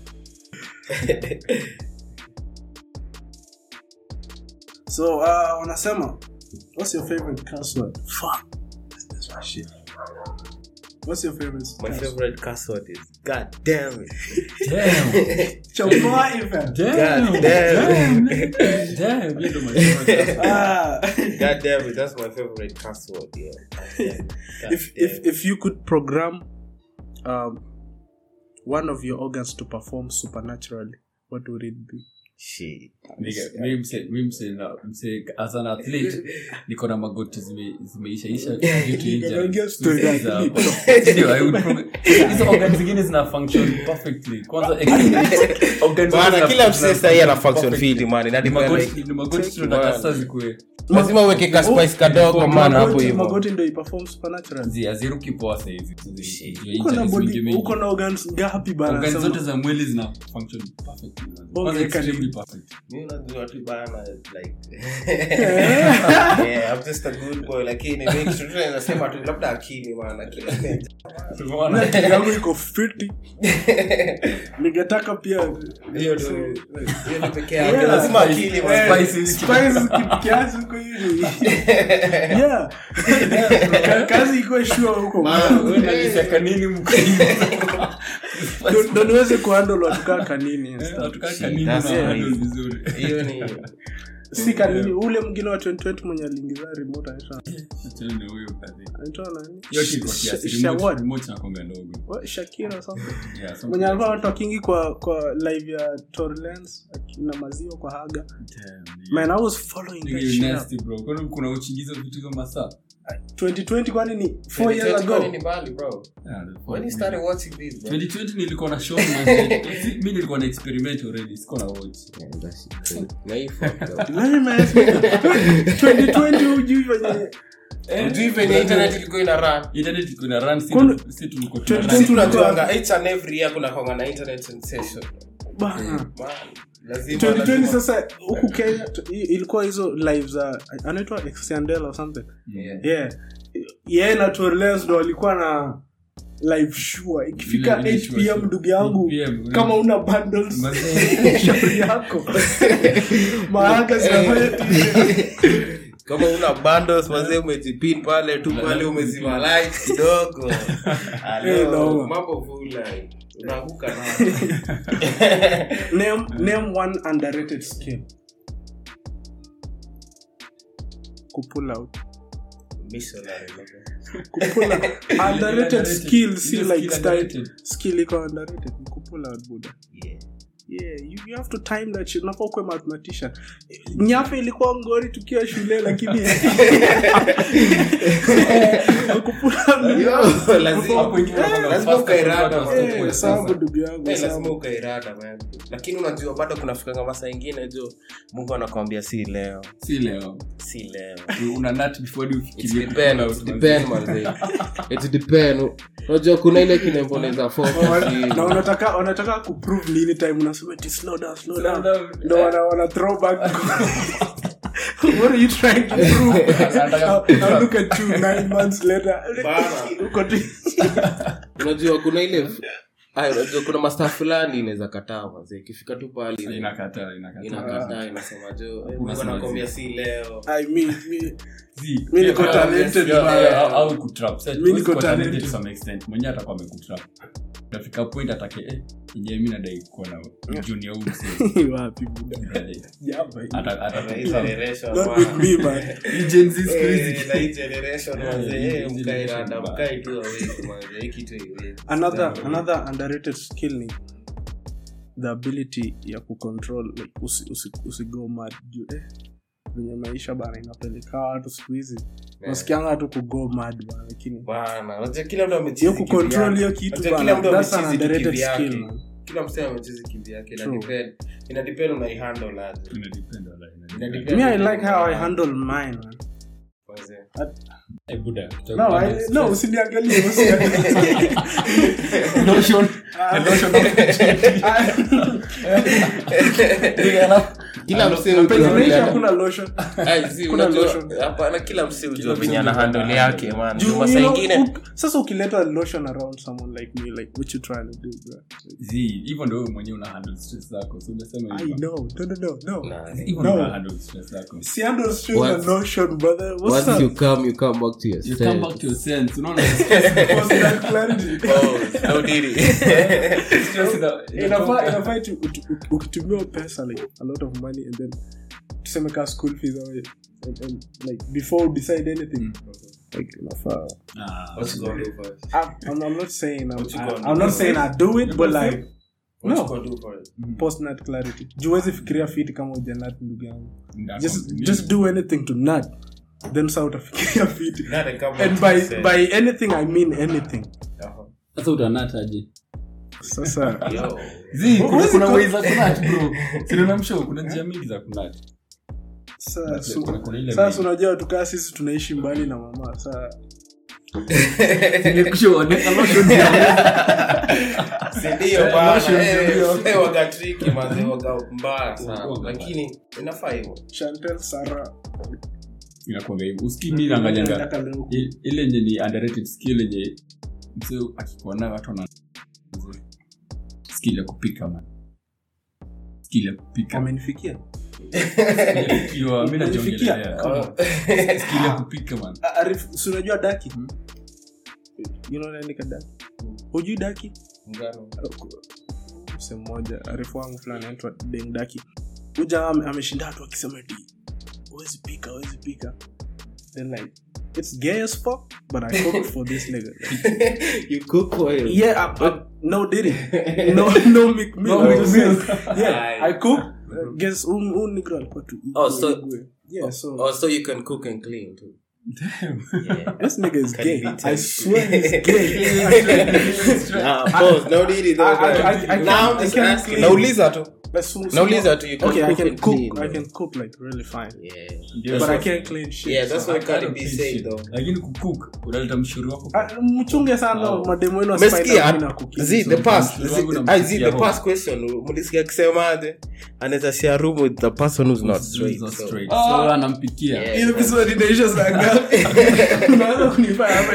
so uh wanasema what's your favorite curse word fuck that's my shit what's your favorite my curse favorite curse word is god damn it Damn. Chomoa even Damn. God damn. Damn. Damn. Hiyo ndo my favorite. ah God damn it, that's my favorite curse word. Yeah. God if damn if it. if you could program um one of your organs to perform supernaturally what would it be Shit. Nigga, mi mse- mi mse na- mse- as an athlete niko na magoti zime- zimeishaisha due to injury. Naongea story ya Za- athlete. Ndio, I would prog- hizo organ zingine zina function perfectly kwanza organ Bwana, zina- kila zina msee sahi ana function perfectly. fit, man. Ina Ni depend, magoti- like- ni magoti Check, tunataka man. sasa zikuwe lazima uweke ka spice kadogo man hapo Magoti- hivyo magoti ndo iperform supernaturally zi- haziruki poa sahizi uko na body uko na organs ngapi bana organ Sema- zote za mwili zina function perfectly kwanza Okay, extremely karibu. perfect Mimi unajua tu bana, like Yeah, I'm just a good boy lakini mimi kitu tu naweza sema tu labda akili man akili Na akili yangu iko fiti ningetaka pia hiyo tu hiyo ni pekee yake Yeah. lazima akili man Spice. Spice ki- kiasi huko hivi yeah Ka- kazi iko shua huko Man, Wewe unajisaka nini mko Ndo- ndo niweze kuhandle watu kaa kanini and Eh, stuff. watu kaa kanini That's na it. handle vizuri. hiyo ni si kanini ule mwingine wa 2020 mwenye aliingiza remote anaitwa Achana na huyo kazi. anaitwa nani Hiyo kitu kwa Sha- kiasi, Sha- remote- what? remote inakuanga ndogo. What? Shakira or something Yeah, something mwenye like alikuwa that. talkingi kwa kwa live ya Torrens na maziwa kwa haga Damn, man i was following nigga, that you shit up. nasty, bro. Kwani kuna uchingizi wa vitu hizo masaa 2020 kwani ni 4 years 2020 ago ni mbali, bro. Yeah, the When you fuck, started man. watching this, bro? 2020 nilikuwa na show man. mi nilikuwa na experiment already sikuwa na watch Yeah, that shit crazy. Na hii fucked up. Nani ameask me? 2020 hujui venye Hujui venye internet ilikuwa ina run. internet iko na run si Kuna- tu- si tulikuwa 2020 tuna- Sisi tunajuanga each and every year kuna kuanga na internet sensation. bana Man, lazima- 2020 lazima- sasa huku kenya t- i- ilikuwa hizo live za anaitwa exandel or something Yeah. yeah yeye na Torres ndo walikuwa na live sure ikifika Ile- ile 8 sure, pm sure. ndugu yangu 8 PM, kama una bundles Mazee. shauri yako maanga zinafanya TV. kama una bundles mazee umejipin pale tu pale umezima light kidogo Eh, no. Hello, mambo full line. unaanguka na name name one underrated skill kupull out missionary mazee. kupull out underrated Underrated. skill si Ile like skill style underrated. skill iko underrated ni kupull out buda Yeah. yeah you, you have to time that shit unafaa kuwe mathematician nyafe ilikuwa ngori tukiwa shule lakini kupull out Yo, Hapo lazima ingine unakuwa na lazima fast ukae rada, kutoka man. stop Eh, work sababu sasa. ndugu yangu Eh, lazima sababu. ukairada man lakini unajua bado kunafikanga masaa ingine jo mungu anakwambia si leo si leo si leo una nut before you It's ufikirie depend, kupull it's out, depend, manze. It's depend. unajua kuna ile kinemboleza na wanataka wanataka kuprove nini time unasema ti slow down slow Slow down down. ndo wana wana throw back what are you trying to prove Anataka- I'll- I'll look at you nine months later Bana. uko tu unajua kuna ile Ay, unajua kuna masta fulani inaweza kataa mazee ikifika tu pali inakataa inakataa inakataa inasema jo eh, mungu Unasema anakwambia zi. si leo I mean, me, Zi, Mi niko yeah, talented, yeah, man. yeah, au- au kutrap. Sasa, Mi huwezi niko kuwa talented talented. to some extent. mwenyewe atakuwa amekutrap nafika point atake eh, yenyewe mi nadai kuwa na junior huyu msee. wapi buda Brother. Jamba hii. Ata- ata- Na hii generation, not man. with me man Hii Gen Z siku hizi. Eh, na hii generation, manze, hii eh, generation mkae rada, bad. mkae tu awake, manze, hii kitu haiwezi. another another underrated skill ni the ability ya kucontrol like usi, usi, usigo mad juu eh venye maisha bana inapeleka watu siku hizi nasikianga tu kugo mad bana lakini Bana, unajua kila mtu amechizi hiyo kucontrol kivyake. hiyo kitu Unajua kila mtu bana that's an amechizi underrated kivyake. skill man kila msee amechezi kivyake ina True. depend ina depend unaihandle aje Ina depend, wala, ina Ina depend. depend. me i like how i handle mine man Manze. Eh, Buddha, no I, stress. no usiniangalie usiniangalie Notion. The notion of- kila msee Penye hujua maisha vile- hakuna lotion Ai, si, Kuna unajua- lotion. hapana kila msee hujua msee venye ana hujua handle ana yake handle. man Juu, Juu you masaa know, ingine uk- sasa ukileta lotion around someone like me like what you trying to do bro Zi, hivyo ndo wewe mwenyewe una handle stress zako so unasema i hivyo. know no no no no Nah, Hivyo No. ndo una handle stress zako si handle stress What? and lotion brother what's once up you come you come back to your you come sense. back to your sense unaona What's that clarity Oh, no diddy. stress ina- inafaa inafaa tu- utu- uki- ukitumia pesa like a lot of money and then tuseme ka school fees or, and, and like before you decide anything Mm. like inafaa Ah, What you gonna do first? I'm, I'm, I'm not saying I'm, What you I, gonna I'm do? not saying I do it but like What you no gonna do first? post nut clarity juwezi fikiria fit kama ujanat ndugu yangu ndako- just just do anything to nut then sa utafikiria fit Not a couple and of by percent. by anything i mean anything Uh-huh. sasa utanataje sasa Yo. Zi, kuna- Huwezi kuna ku- ways za kunat bro sinanamsho kuna njia mingi za kunat sa- su- Kuna- kuna ile sasa way. unajua tukaa sisi tunaishi mbali na mama saa Si ndio Eh, bana, lotion eh, ndio. eh, waga tricky, manze, waga mbaya sana. Waga lakini inafaa hivyo chantel sara inakuanga hivyo uski mi naangalianga Nataka leo ku- i- ile yenye ni underrated skill yenye msee akikuwa nayo watu wana skill ya kupika man skill ya kupika wamenifikia ikiwa mi najiongelea Oh. skill ya kupika man Ah, Arif, si unajua daki Hmm. you know nani ka daki hujui daki Ngano. mse mmoja arifu wangu fulani anaitwa deng daki uja ame- ameshinda watu akisema ti huwezi pika huwezi pika then like it's gay as fuck but i cooked for this nigga You cook for him. yeah I, I, no diddy no no Mick Mill, No I'm Mick just Mill. saying. yeah Aye. i cook uh, guess un un nigga alikuwa tu Oh, so- yeah so Oh, so you can cook and clean too. Damn. Yeah. This nigga is Can gay. be I tempted. swear he's gay. Nah, pause. No need it. I- I- I- I Now can't- I'm I just can't asking. clean. Nauliza tu. But so- so- Nauliza tu. You can Okay, I cook can and cook. clean, I bro. can cook like really fine. Yeah. But I can't clean shit. Yeah, that's so- what I Cardi don't B clean said shit. though. lakini kukuk unaleta mshuri wako Ah, mchunge sana Oh. mademu wenu wa Umesikia? Spider-Man na cooking. Zi, So- the past mshuru zi- wangu ah, zi, namsikia the hope. past question mlisikia akisemaje anaweza share room with the person who's not straight Not so- straight. So, anampikia Yeah. Hiyo episode inaisha saa ngapi? Unaweza kunifanya hapa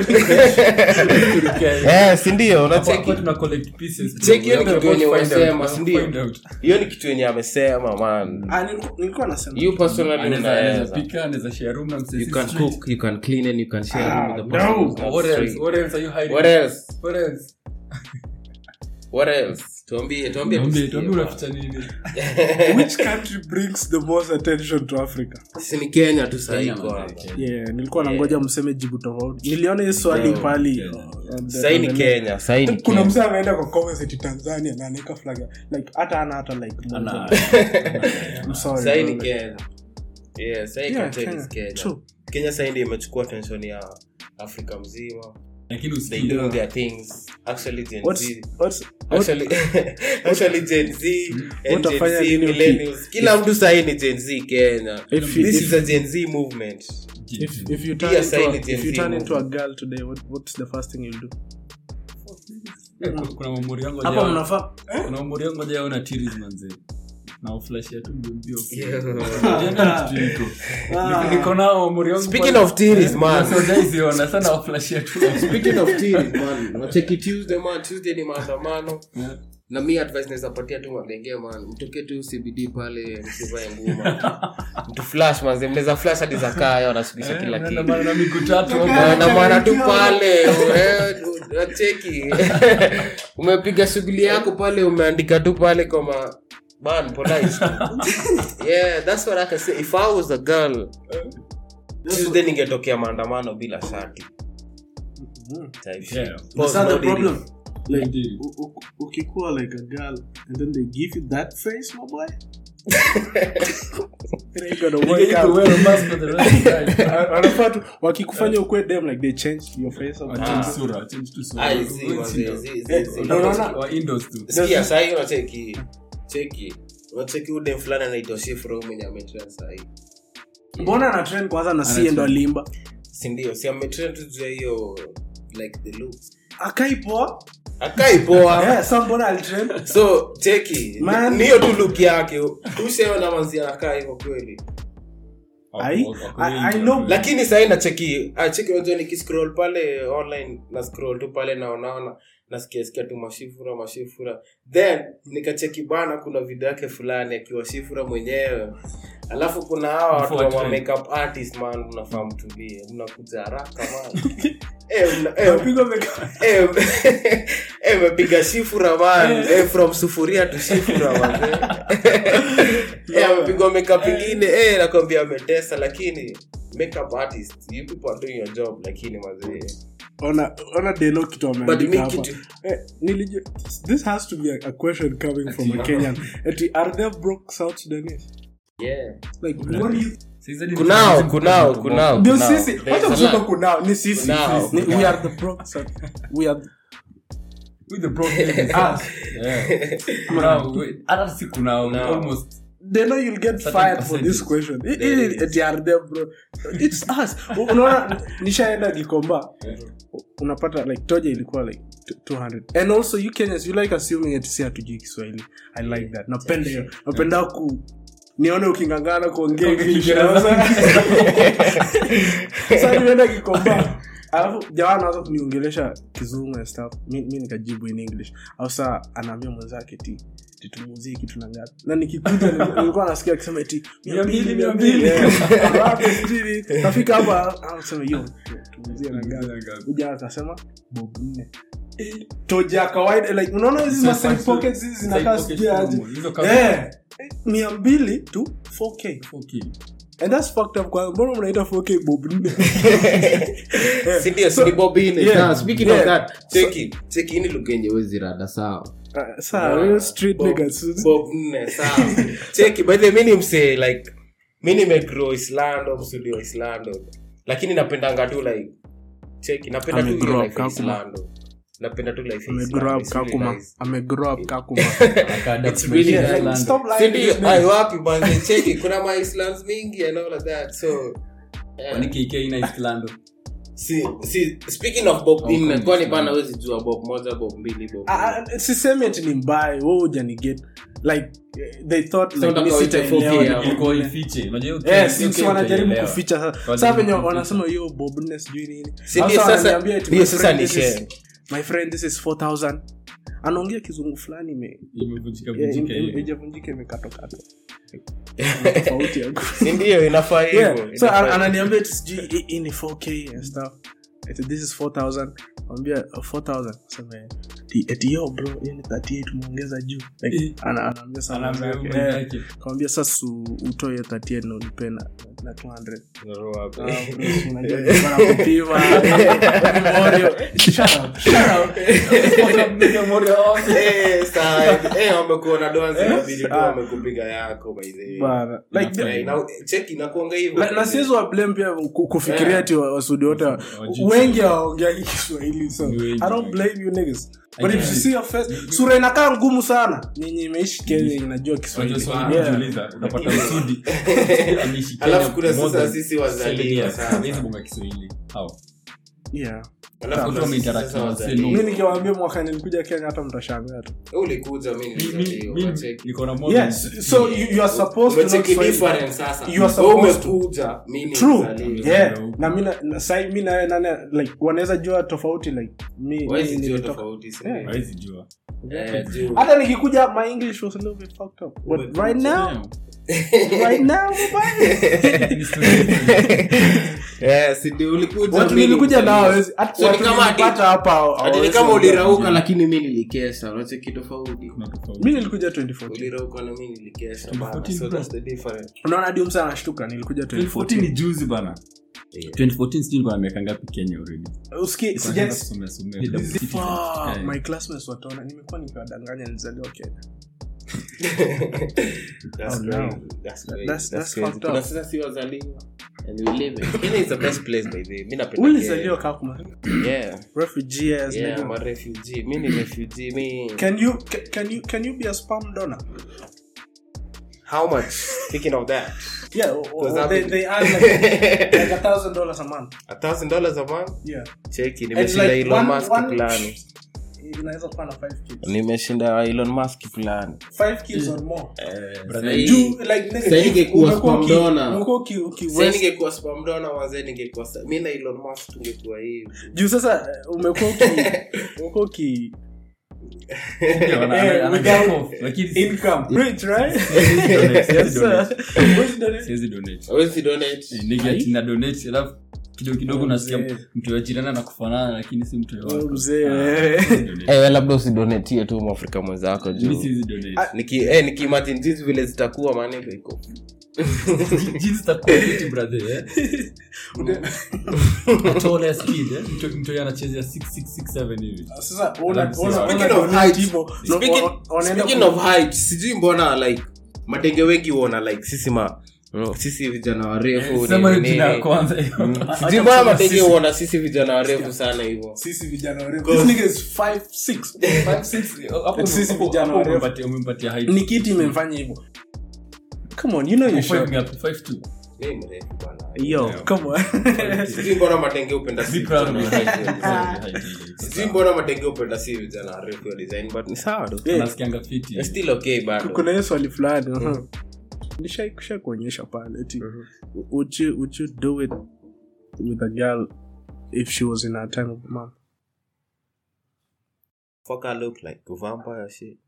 Eh, si ndio Hapo- unacheki hapo tuna collect pieces, bro. Check hiyo We ni have kitu to yenye find out, umesema, we have to si ndio? find out. hiyo ni kitu yenye amesema man Ah, nilikuwa- nilikuwa nasema. you personally Anaweza- anaweza unaweza pika, anaweza share room na msee you si can straight. cook you can clean and you can share Ah, room with the person no. who's not What else? straight. What else are you hiding? what else What else? what else tuambie tuambie Tuambie, tusikie, tuambie man. unaficha nini? Which country brings the most attention to Africa? si ni kenya tu sahii Kenya, kwanza man, Kenya. Yeah, nilikuwa nangoja mseme jibu tofauti. Niliona hii swali No, pali. Kenya. on the- sahii ni on the- kenya sahii ni kuna kenya msee ameenda kwa comments ati tanzania na anaeka flag like hata ana hata like moja. Ana- I'm sorry, sahii bro, ni like- kenya yeah sahii Yeah, content Kenya. is kenya True. kenya sahii ndio imechukua attention ya afrika mzima lakini they usikii doing their things actually gen What's- z what's- what- actually actually gen z and gen Utafanya z nini uki- millennials kila mtu sahii ni gen z kenya If you- this if- is a gen z movement if- if you turn Pia into sahii a- ni Gen if you Z turn movement. into a girl today what, what's the first thing you'll do Eh, kuna- kuna mamori yangu hapa hajaona- mnafaa kuna mamori yangu hajaona series manze na uflashia tu mbio mbio. Yeah. Yaani kitu iko. Niko- niko nao mamori yangu Speaking pale- of series, Eh, man. so hujaiziona, sana waflashia tu speaking of tears man nacheki tuesday man tuesday ni maandamano Yeah. na mi advice naweza patia tu magenge man mtoke tu cbd pale msivae nguma mtu flash manze mnaweza flash hadi za kaya wanashukisha Eh, kila unaenda kitu mara na miguu tatu hapo. maandamana tu pale eh, nacheki umepiga shughuli yako pale umeandika tu pale kama man polite yeah that's what i can say if i was a girl tuesday ningetokea maandamano bila shati Type shit. Yeah. Pause, That's not the no diddy. problem like Indeed. u- u- ukikuwa like a girl and then they give you that face my boy It ain't gonna You work need to out. wear a mask for the rest of the time. wanafaa tu wakikufanya ukwe dem like they change your face or Change Ah. sura, change tu sura. Ah, zi, Wewe wazee, si- zi, zi, Eh, zi. ndio unaona- wa indoors tu. sikia sahii unacheki cheki unacheki udem fulani anaitwa shifro mwenye ametrend sahii mbona ana trend kwanza na sie Ana ndo trend. alimba sindio si ametrend tu juu ya hiyo like the looks akaipoa akai poa yeah, sa mbona alitrend so cheki Man. niyo tu look yake ushaona manzi anakaa hivyo kweli I, Wako- wako I, I wengi. know lakini sahii nacheki ah, cheki unajua nikiscroll pale online na scroll tu pale naonaona nasikia sikia tu mashifura mashifura then nikacheki bana kuna video yake fulani akiwa shifura mwenyewe alafu kuna hawa watu Before wa trend. makeup artist man mnafaa mtulie mnakuja haraka man Eh, mna- eh, Mapigo meka- eh, eh, mepiga shifura man eh, from sufuria to shifura man eh, amepigwa makeup ingine eh, nakwambia ametesa lakini makeup artist you people are doing your job lakini mazee ona ona deno kitu but ameandika mi hapa kitu Eh, nilijua this has to be a, a question coming from a Ati- kenyan ati are there broke south sudanese yeah like what do you Sasa hizi ni kunao tourism kunao kutoka kunao ndio kunao. sisi There's hata a kusema lot. kunao ni sisi Kunao. Ni- we are the broke south we are with the broke ladies. Ah. Yeah. Kunao, we- hata si kunao, Kunao. almost. they know you'll get Certain fired for this percentage. question I- There i- is. ati are there bro it's us unaona nishaenda gikomba unapata like toja ilikuwa like t- 200 and also you kenyans you like assuming ati si hatujui kiswahili i like that napenda hiyo napenda ku nione ukingangana kuongea English. Sasa nimeenda kikomba alafu jamaa anaanza kuniongelesha kizungu and stuff mi, mi nikajibu in english au saa anaambia mwenzake ti titumuzie kitu na ngapi na nikikuja nil- nilikuwa nasikia akisema ti Mia mbili, mia mbili. nafika hapa anasema yo tumuzie na ngapi uja akasema bob nne toja ya kawaida like unaona hizi So ma side fast- pockets hizi side zinakaa pocket sijui aje normal. Hizo kama- Eh, mia mbili to 4k Okay. and that's fucked up kwa mbona mnaita 4k bob nne sindio So- sinibobine yeah, Sawa, speaking yeah. of that cheki cheki hii ni lugha yenye wezi rada sawa Uh, saa real street Bob- niggas Bob nne, sawa. cheki by the way, mi ni msee like mi nimegrow islando msudi wa islando lakini napendanga tu like cheki napenda tu Amegrow ile up life ya Kakuma. Islando napenda tu life ya amegrow Islando. up It's really kakuma nice. amegrow up kakuma Akaadapt It's really maisha ya nice. Ireland. Stop lying Si to ndio? this Ai, nigga. wapi bwana cheki kuna ma Islands mingi and all of that so yeah. Kwani KK ina Islando? si si speaking of bob Oh, in kwani kwani Island. bana wezi jua bob moja bob mbili bob Ah, ah, sisemi ati ni mbaya wo ujaniget like eh, they thought So like, mi unataka uite sitaelewa 4K ni hapo. Ilikuwa nini. ifiche. Unajua hiyo Eh, K- si- hiyo si K wanajaribu utaelewa. kuficha sasa. Kwa Sasa nini venye kuficha? wanasema hiyo bobness sijui nini Si ndio Sasa sasa- wananiambia eti, ndio my sasa friend, ni this is- share. my friend this is 4000 anaongea kizungu fulani ime- Imevunjika eh, vunjika im- im- hivi. ijavunjika imekatokatwa tofauti ya si ndio inafaa yeah. hivyo so inafaa an- ananiambia eti sijui hii- hii ni 4k and stuff eti this is 4000 ambia 4000 sema eti- eti yo bro hiyo ni 38 umeongeza juu like, Eh. ana- anaambia sana Anaambia mwenzake, huyu eh, mwenzake. kamwambia sasa u- utoe hiyo 38 na unipe na na 200 Roho hapo. Ah, bro, si unajua nilikuwa nakupima. Morio. Shut up, shut up. Eh, sawa. Eh, wamekuona donzi, Eh, inabidi tu ah. wamekupiga yako by the way. Bana. Like, Inafaa. Eh, na- cheki inakuanga hivyo na- na siwezi wa blame pia ku- kufikiria Yeah. ati wa- wasudi wote wa- Wajui. wengi hawaongeagi kiswahili so Ni wengi, i don't wengi. blame you niggas but if you guess. see your face sura inakaa ngumu sana nyinyi imeishi kenya inajua Unajua kiswahili swali Yeah. kujiuliza, unapata Usudi. Ameishi Alafu Kenya kuna more sasa than sisi wazaliwa seven years. sana. Hawezi bonga Kiswahili. How? Yeah. Alafu Watu kuna wameinteract sisi na wazaliwa. wasee, mi nikiwaambia mwaka nilikuja kenya hata mtashangaa tu ulikuja mi Mi- mi- nilizaliwa, mi- unacheki. niko na more than yes so you, you are supposed to know Unacheki Swahili. difference sasa. You are Wewe supposed to. umekuja, mi true nilizaliwa. yeah na mi na- na- sai mi nawe nane like wanaweza jua tofauti like mi Huwezi mi jua nilitoka- tofauti, si Yeah. ndio? Hawezi jua. Eh, juu. hata nikikuja my english was a little bit fucked up but right now right now bye. Ni story. Eh, si ndio ulikuja, watu mi nilikuja nilizaliwa. nao hawezi- hata So ni watu kama ati- nilipata hapa Ati ni hawezi kama ongea. ulirauka lakini mi nilikesha unacheki tofauti Kuna tofauti. mi nilikuja 2014 ulirauka na mi nilikesha bana. 2014 So bro. that's the difference. unaona hadi msa anashtuka nilikuja 2014 ni 2014 juzi bana Yeah. 2014 sijui nilikuwa na miaka ngapi kenya already Usikie, Nilikuwa sija- naanza kusomea somea. Double citizen. Fuck, Eh. my classmates wataona nimekuwa nikiwadanganya nilizaliwa kenya That's Oh, crazy. no. That's crazy. That's- that's crazy. fucked Kuna up. sasa si wazaliwa and we live it. Kenya is the best place by the way. Mi napenda ulizaliwa kakuma Kenya. Yeah. refugee as Yeah, nigga. I'm a refugee. Mi ni refugee. Mi can you ca- can you can you be a spam donor how much? Speaking of that. yeah or, Because or I've they, been- they earn like, like a thousand dollars a month A thousand dollars a month? yeah Cheki, And nimeshinda like Elon one- Musk one- fulani. inaweza kuwa na 5 kids Nimeshinda Elon Musk fulani. 5 kids or more Brother, Sahi- juu like nigga, Sasa ningekuwa umekuwa spam uki- donor. umekuwa uki- uki- Sasa west- ningekuwa spam donor wazee ningekuwa sa- mi na Elon Musk tungekuwa hivi. juu sasa eh, umekuwa uki- umekuwa uki Yeah, wana- Eh, ana- ana without get off, lakini si- income rich right siwezi donate, siwezi yes sir donate. Where's the- Siwezi donate. Hawezi donate. Eh, nigga ati na donate, alafu kidogo kidogo Oh, unasikia mzee. mtu wa jirani anakufanana lakini si mtu Oh, wako. mzee, Ah, eh. siwezi donate. Eh, labda usidonetie tu mwafrika mwenzako Mi juu siwezi donate. niki eh, nikiimagine jinsi vile zitakuwa maneno iko Jinsi zitakuwa fiti, brother, eh? At all air speed, eh? Mtu- mtu yeye anachezea 6667 hivi. sasa una- Speaking una- Speaking una of donate height, hivyo, no, Speaking- wa- wanaenda speaking ku- of height sijui mbona like matenge wengi huona like sisi ma mm, sisi vijana warefu Sema hiyo nini, jina ya nini. kwanza. Mm, Acha sijui mbona kusema matenge sisi. huona sisi vijana warefu sana hivyo sisi vijana warefu. Because- This nigga is 5'6". Five, six, hapo- Sisi hapo- vijana hapo warefu. umempatia- umempatia height. ni kiti imemfanya hivyo come on you know you're Five short ngapi? Five two. Mi mrefu bwana. yo Yeah. come on sijui mbona matenge upenda Be si proud of vijana your height, warefu. yeah. Height, height. sijui mbona matenge upenda si vijana warefu ya design but ni sawa tu Yeah. Nasikianga fiti. It's still okay bado kuna hiyo swali fulani uh-huh. nishakusha kuonyesha pale eti would you would you do it with a girl if she was in her time of the month fuck I look like a vampire shit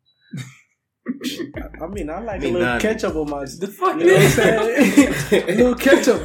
I mean, I like Me a little none. ketchup on my. The fuck? You know what I'm saying? a little ketchup.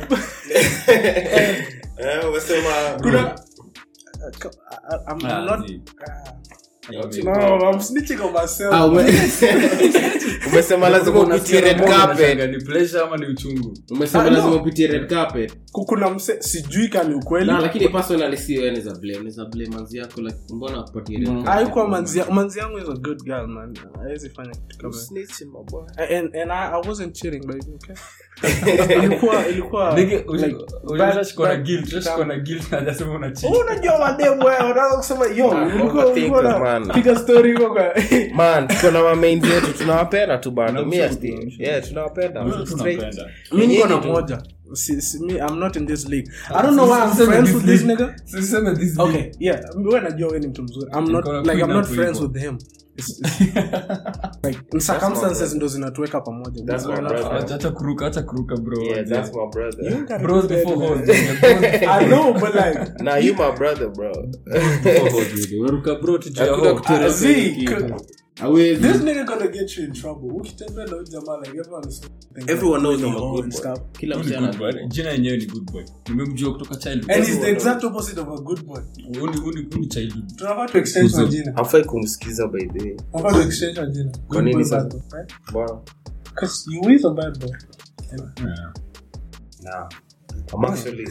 eh umesema Kuna- I, I'm Ah, not. zi. Uh, No, I'm snitching on myself. Ah, ume- umesema lazima upitie red carpet ni pleasure ama ni uchungu umesema Ah, no. lazima upitie red carpet kuna mse sijui kani ukweli na lakini personally si wewe unaweza blame unaweza blame manzi yako like mbona akupatie red Mm. carpet? haikuwa manzi ya- manzi yangu is a good girl man hawezi fanya kitu kama Snitching, my boy. and, and I, I wasn't cheating baby okay ilikuwa ilikuwa Nige, like, ushi- bad- ushashikwa na bad- guilt, ushashikwa na guilt na hajasema una cheat. unajua mademu wewe unaweza kusema yo ulikuwa overthinker, ulikuwa man. na piga story huko kwa man tuko na mamain zetu tunawapenda tu bado Tunamshukuru, mi asti tunamshukuru. yeah tunawapenda Mtu Straight. tunapenda. mimi niko na Yenyewe tu. moja si, si, me, I'm not in this league I don't know why I'm Siseme friends this with this league. nigga Siseme this okay league. yeah wewe najua wewe ni mtu mzuri I'm not Niko na like I'm queen not hapo friends hivyo. with him It's- it's like in circumstances ndo zinatuweka pamoja That's We're my not- brother. Acha- acha kuruka acha kuruka bro yeah that's my brother You gotta bros do that, before man. hoes Bros I know but like nah you my brother bro before hoes, dude. Unaruka bro tu juu ya Hakuna hoe. kutu- uh, Z, Hawezi. this nigga gonna get you in trouble ukitembea na huyu jamaa like everyone is thinking everyone knows like, I'm a oh, good and boy stuff. kila Huyu ni msichana good boy. jina yenyewe ni good boy nimemjua kutoka childhood and he's the Everyone exact opposite of a good boy Huyu ni- huyu ni- huyu ni childhood tunafaa tu exchange Kuzo. majina hafai kumsikiza by the way tunafaa tu exchange majina Kwa nini Good boy, sasa? bad boy, right? bwana 'Cause you is a bad boy Yeah. nah I'm actually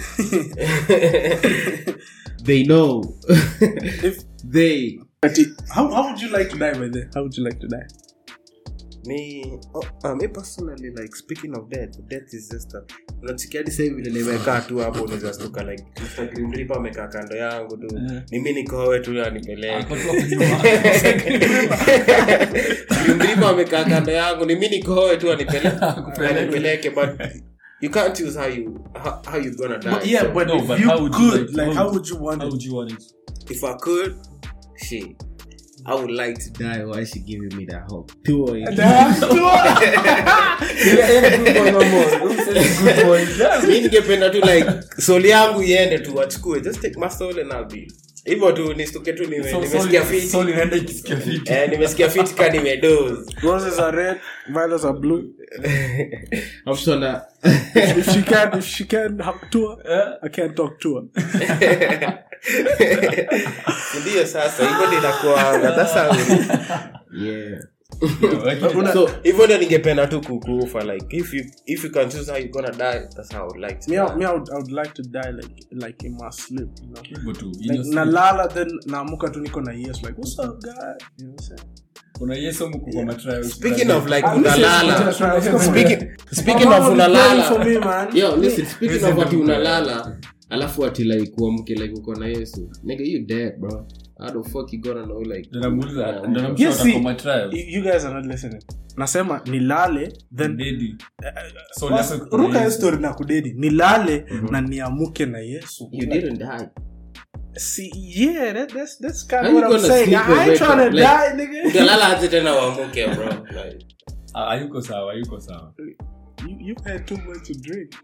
They know. If- they. how, how would you like to die by then how would you like to die me oh, uh, me personally like speaking of death death is just a unachikia hadi sasa hivi vile nimekaa tu hapo unaweza stuka like Mr. Grim Reaper amekaa kando yangu tu Eh. ni mimi nikoe tu anipeleke Ako tu hapo nyuma. Grim Reaper amekaa kando yangu ni mimi nikoe tu anipeleke anipeleke but you can't choose how you how, how you gonna die but yeah So, but no, if but you how would you could like- like how how would you want How it would you want it? if I could shit I would like to Die while she giving me that hope. Two Good boy. Yeah. mi ningependa tu like soul yangu iende tu wachukue just take my soul and I'll be hivyo tu nistuke tu nime- So, nimesikia sorry- fiti sorry, naenda ikisikia fiti. Eh, nimesikia fiti ka nimedoze roses are red violets are blue I'm sure that. if she can if she can have tour Eh? I can't talk to her ndio sasa hivyo ndio inakuanga that's how it- Yeah. Lakini- So, hivyo ndio ningependa tu kukufa like if you if you can choose how you gonna die that's how I would like to me, I, die. me I, would, I would like to die like like in my sleep you know hivyo tu. like Innocent. nalala then naamuka tu niko na yes like what's up guy you know what I'm saying Kuna Yesu mko kwa matrials. speaking of like Ah, listen, unalala listen, speaking speaking My of mom will be praying for unalala me man yo, listen, speaking Listen of ati to me. unalala, alafu ati like uamke like uko na Yesu. Nigga, you dead, bro. How the fuck you gonna know like Ndio namuuliza, Oh, ndio namshow Yes, ako see, matrials. you, you guys are not listening nasema nilale then Dedi. So, Bas, listen, kuna ruka hiyo Yesu. story na kudedi nilale na niamuke na yesu you didn't die? See, yeah, that, that's that's kind How of you what I'm gonna saying. sleep I and ain't wake trying to up, like- die, nigga. utalala aje tena uamuke bro like Ah, hayuko sawa hayuko sawa You, you've had too much to drink.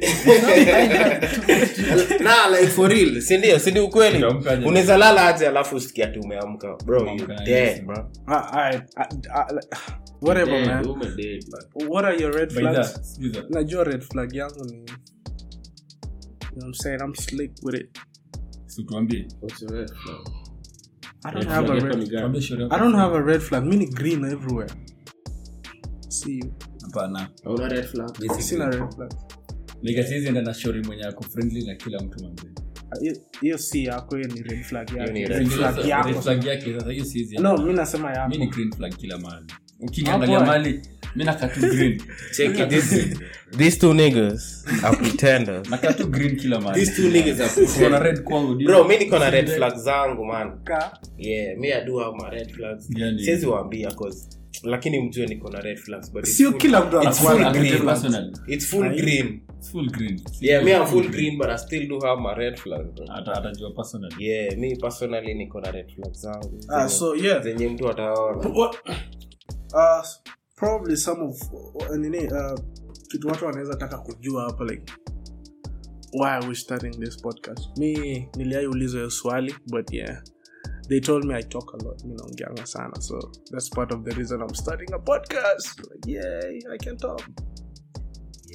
nah like for real sindio sindi ukweli Unaamka aje? unaweza lala aje alafu usikia tu umeamka bro you Umeamka, dead yes. bro I, I, I, I, like, whatever, Dead, man. woman dead, man. What are your red By flags? that, sikiza. Najua red flag yangu ni. You know what I'm saying? I'm slick with it. Si tuambie. What's your red flag? I don't Red have a flag yako ni red. gani? Tuambie shauri yako. I don't have a red flag. Mini green everywhere. See you. Hapana. Hauna red flag? Sina red flag. Like, siwezi enda na shauri mwenye ako friendly na kila mtu manze. Hiyo- Hiyo si yako, hiyo ni red flag Hiyo yako. ni Red red flag Red yako. flag yake sasa hiyo siwezi No, mi nasema mi ni yako. green flag kila mahali ukiniangalia Hapo, mali mi nakatu green check it this these two niggas are pretenders nakatu green kila mahali these two niggas are Uko na pretenders red kwangu ndio. bro mi niko na red flags zangu man Ka- yeah me i do have my red flags Gani? siwezi waambia cause lakini mjue niko na red flags but it's sio full- kila mtu it's anakuwa full na Akuje red flag. personal. it's full green It's full green yeah me i'm full green but i still do have my red flags bro. Ata- atajua personal yeah me personally niko na red flags zangu Ah, zenye- so yeah. zenye mtu ataona What? Uh, probably some of uh, nini uh, kitu watu wanaweza taka kujua hapa like why are we starting this podcast mi niliaiulizwa hiyo swali but yeah they told me i talk a lot mi naongeanga sana so that's part of the reason i'm starting a podcast like, yay i can talk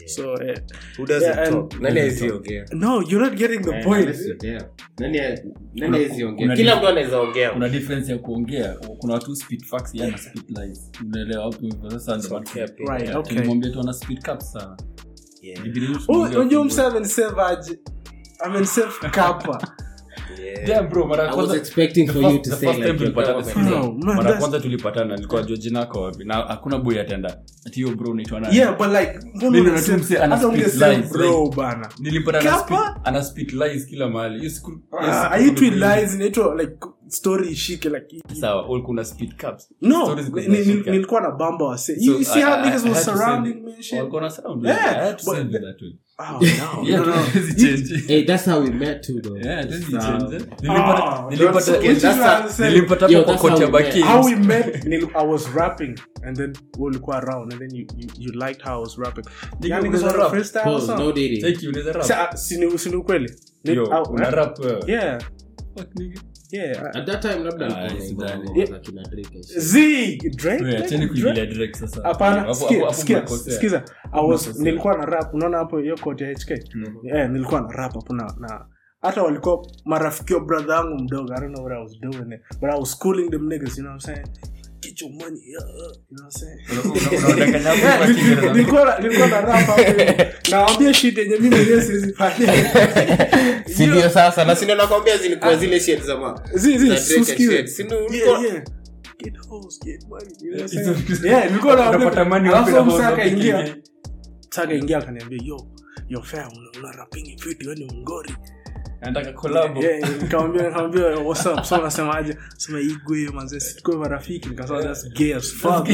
So eh, Who doesn't Yeah, and- talk? Nani hawezi ongea? no, you're not getting the Eh, point. unless you're there. Nani ya- nani Kuna- hawezi ongea? kuna kila mtu anaweza ongea kuna difference ya kuongea kuna watu speed facts yana speed lies unaelewa hapo hivyo sasa ndio watu- Ongea pia. Right, Yeah, okay. tulimwambia tu ana speed caps sana Yeah. Ibidi tu Oh, tuongee unajua kidogo. msa amensave aje amensave kapa Yeah. Yeah, bro, mara ya I was kwanza- expecting the for first- you to the say first time like your tulipatana, government. sikiza. No, man, mara ya that's- kwanza tulipatana nilikuwa jua jina yako wapi na hakuna boy atenda ati hiyo bro unaitwa nani yeah but like mbona Mimi unasave- na tu mse ana hata speak ungesave lies, bro like- bana nilipata ana Kapa? speak- ana speak lies kila mahali hiyo siku hiyo Ah, siku haitwi nilikuwa- lies inaitwa like story ishike like sawa ulikuwa una speed caps no Stories ziko ni- ni- zinashika. nilikuwa na bamba wase So, you see I- how I- niggas I was had to surrounding send- me and shit walikuwa na sound, Yeah, I had to but- send you that way. oh no Yeah, no no tuwezi change. Hey, that's how we met too, though. Yeah, tuwezi So- change, eh. Ah, Nilipata- don't nilipata- forget, which is that's why- what I'm saying. nilipata Yo, hapo that's kwa how kocha we Bakins. met. how we met nil, I was rapping and then we ulikuwa around and then you, you, you liked how I was rapping Nigga, yani unaweza niggas rap? freestyle or Pause, no something dating. Take you, unaweza rap? Sa- sini sini ukweli Ni- Yo, au- una rap, wewe? yeah Fuck, nigga. yeah At that time, labda Ah, alikuwa sidhani. anaimba ngoma za kina Drake and shit. Z Drake Wewe, acheni Drake? kuingilia direct sasa. hapana Hapo- sikia, hapo- hapo sikia, mnakosea. sikiza I was Mnakosea. nilikuwa na rap unaona hapo hiyo koti ya HK yeah, nilikuwa na rap hapo na na hata walikuwa marafiki wa brother yangu mdogo i don't know what i was doing it, but i was schooling them niggas you know what i'm saying get your money yeah, yeah, you know what i'm saying Una- una- unadanganya hapo Yeah, kwa Kiingereza. nilikuwa na- nilikuwa na rap hapo nawambia shit yenye mimi mwenyewe siwezi fanya Si ndio sasa na sindio nakwambia zilikuwa zile shit za ma Zi- zi, za Drake and sikiza. shit. Si ndio Yeah, ulikuwa- yeah. Get hoes, get money, you know what I'm Hizo saying? vitu- Yeah, nilikuwa naambia- Unapata money alafu wapi na msaka hoes wapi ingia. kingine? Saka ingia akaniambia yo yo fam una- una rapping vitu wewe ni mngori Anataka collab. Yeah, nikamwambia nikamwambia what's up so unasemaje sema igwe manze sikwe marafiki nikasema that's gay as fuck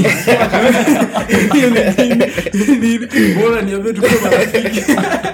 Hiyo ni nini? Ni nini? bora niambie tukue marafiki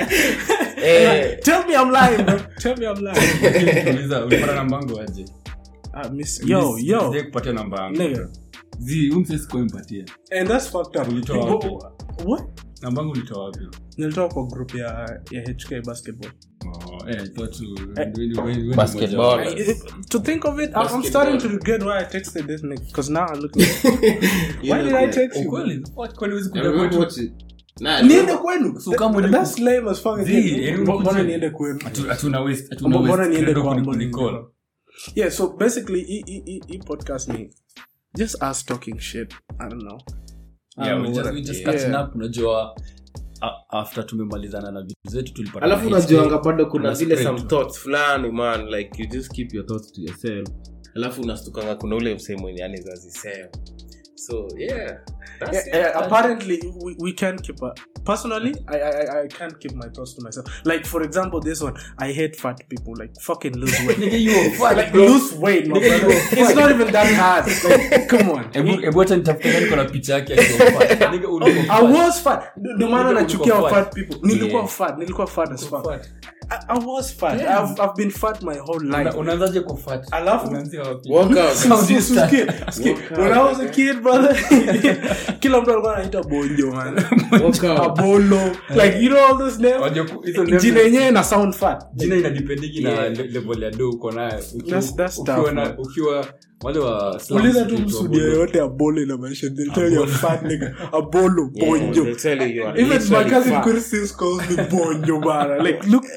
Eh, tell me i'm lying bro tell me i'm lying Nikuuliza, ulipata namba yangu aje? ah, miss yo Miss- yo sijawahi kupatia namba yangu. nigga Zi, huyu msee sikuwahi mpatia. and that's fucked up Ulitoa Wha- wapi? what namba yangu ulitoa wapi nilitoka kwa group ya ya hk basketball Oh, eh, I thought you- when- when- when- when Basketball. mmoja- I- to think of it, I'm, I'm starting to regret why I texted this nigga. Because now I look. why did I text you? Ukweli? What? Kwani huwezi I kuja remember kwetu? what you- Nah, Niende kwenu. So kama uliku- That's lame as fuck. Zii, yaani Mbona ulikuja- niende kwenu? Hatu- hatuna waste- hatuna Mbona waste niende credo kwa kuni- ambao kunicall. niende Yeah, so basically, e, e, e, e podcast me. Just us talking shit. I don't know. I Yeah, don't we know just- what we I- just yeah. catching up, unajua a- after tumemalizana na vitu zetu tulipata alafu na unajuanga bado kuna Una zile spread some tu. thoughts fulani man like you just keep your thoughts to yourself alafu unastukanga kuna ule msee mwenye anezazisema so yeah that's Yeah, it. yeah, apparently we, we can't keep a personally I, I I- I can't keep my thoughts to myself like for example this one i hate fat people like fucking lose weight Nigga, you are fat, like bro. lose weight my Nigga, you brother. are it's not even that hard like come on Hebu- hebu acha nitafute gani kuna picha yake akiwa fat. Nigga, ulikuwa I fat. was fat. Ndio maana Nigga, nachukia ulikuwa wa fat. fat people. Nilikuwa Yeah. fat. Nilikuwa fat as fuck. Fat. I, I was fat. Yeah. I've, I've been fat my whole Una- life. unaanzaje kwa fat? Alafu- Unaanzia wapi? Walk out. Sound Sis- sis- start. kid, kid. When I was a kid, brother, kila mtu alikuwa anaita bonjo man. Walk out. Abolo. Like you know all those names? Wajua ku- hizo names- Jina yenyewe na sound fat. jina inadipendigi na Yeah. le- level ya do uko nayo Uki- That's- that's ukiwa tough, na- man. ukiwa wale wa slums Uliza tu ukiitwa msudia Bolo. yoyote abolo inamaanisha they'll tell you a fat nigga. Abolo, Yeah, bonjo. they'll tell you you are Even my literally cousin fat. Chris calls me bonjo, man. Like, look,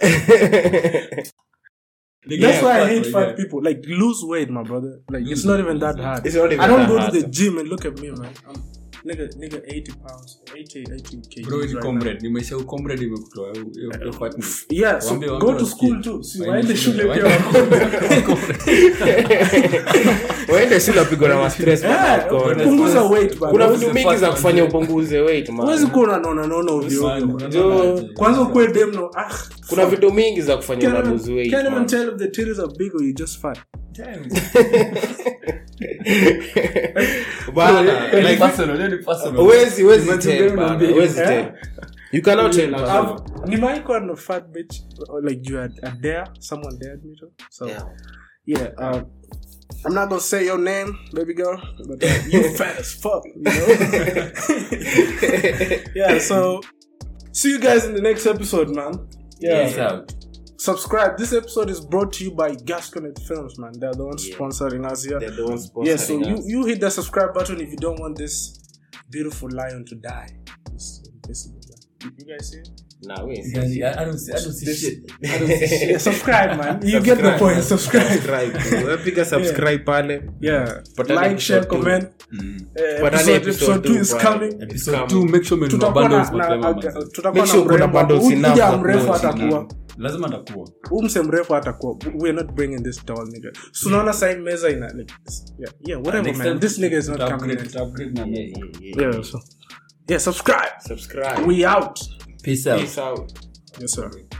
Nigga, That's yeah, why I fat, hate bro, fat yeah. people. Like lose weight, my brother. Like Lose it's not weight, even that lose hard. It's not even I don't that go hard. to the gym and look at me, man. I'm nigga, nigga, eighty pounds, 80, 80 kgs. Bro, ni right comrade. Nimesha comrade imekutoa hiyo- hiyo- hiyo fatness. now. Yeah, so Waambie- go waambie to wasikie. school too. See, Waende waende shule, shule pia waende- wakome. waende shule wapigwa na mastress Yeah, bana, wako- punguza weight, man. kuna Huwezi- vitu mingi za kufanya upunguze weight man. huwezi kuwa unanona nona ovyo ovyo, man. Jo, Kwanza ukuwe dem no. Ah, kuna fuck. vitu mingi za kufanya Can't una even, lose weight can't even man. tell if the titties are big or you just fat. Bana, Hiyo ni like, personal, hiyo ni personal. huwezi- huwezi Imagine tell, wewe bana, unaambia huwezi Eh? tell. You cannot tell I've- person. I've- nimewaikuwa na fat bitch or like you had a dare someone dared me to so Yeah. yeah um i'm not gonna say your name baby girl but uh, you fat as fuck you know yeah so see you guys in the next episode man yeah Peace out. subscribe this episode is brought to you by gasconet films man they're the ones Yeah. sponsoring us here They're the ones yeah so sponsoring you, us. you hit the subscribe button if you don't want this beautiful lion to die This invisible lion. You guys see? Nah, we ain't see Yani, shit. I don't see- I don't see This- shit. I don't see shit. Yeah, subscribe, man. You get the point. Subscribe. Subscribe. Wewe piga subscribe pale Yeah. Patani like, share, episode two. comment. Mm. Uh, Patani episode, episode two is bwana. coming. It's Episode coming. two, make sure umenunua Tutakuwa na, bundles na, mapema, okay, man. tutakuwa Make na sure kuna mrembo. bundles Huyu enough mja za mrefu kuwatch, atakuwa lazima atakuwa huu mse mrefu atakuwa we're not bringing this tall nigga so unaona sign meza ina like, yeah yeah whatever Next man time this nigga is not tuta coming upgrade- in. tuta upgrade na Yeah, meza. yeah, yeah. yeah so yeah subscribe Subscribe. we out Peace out. Peace out. yes sir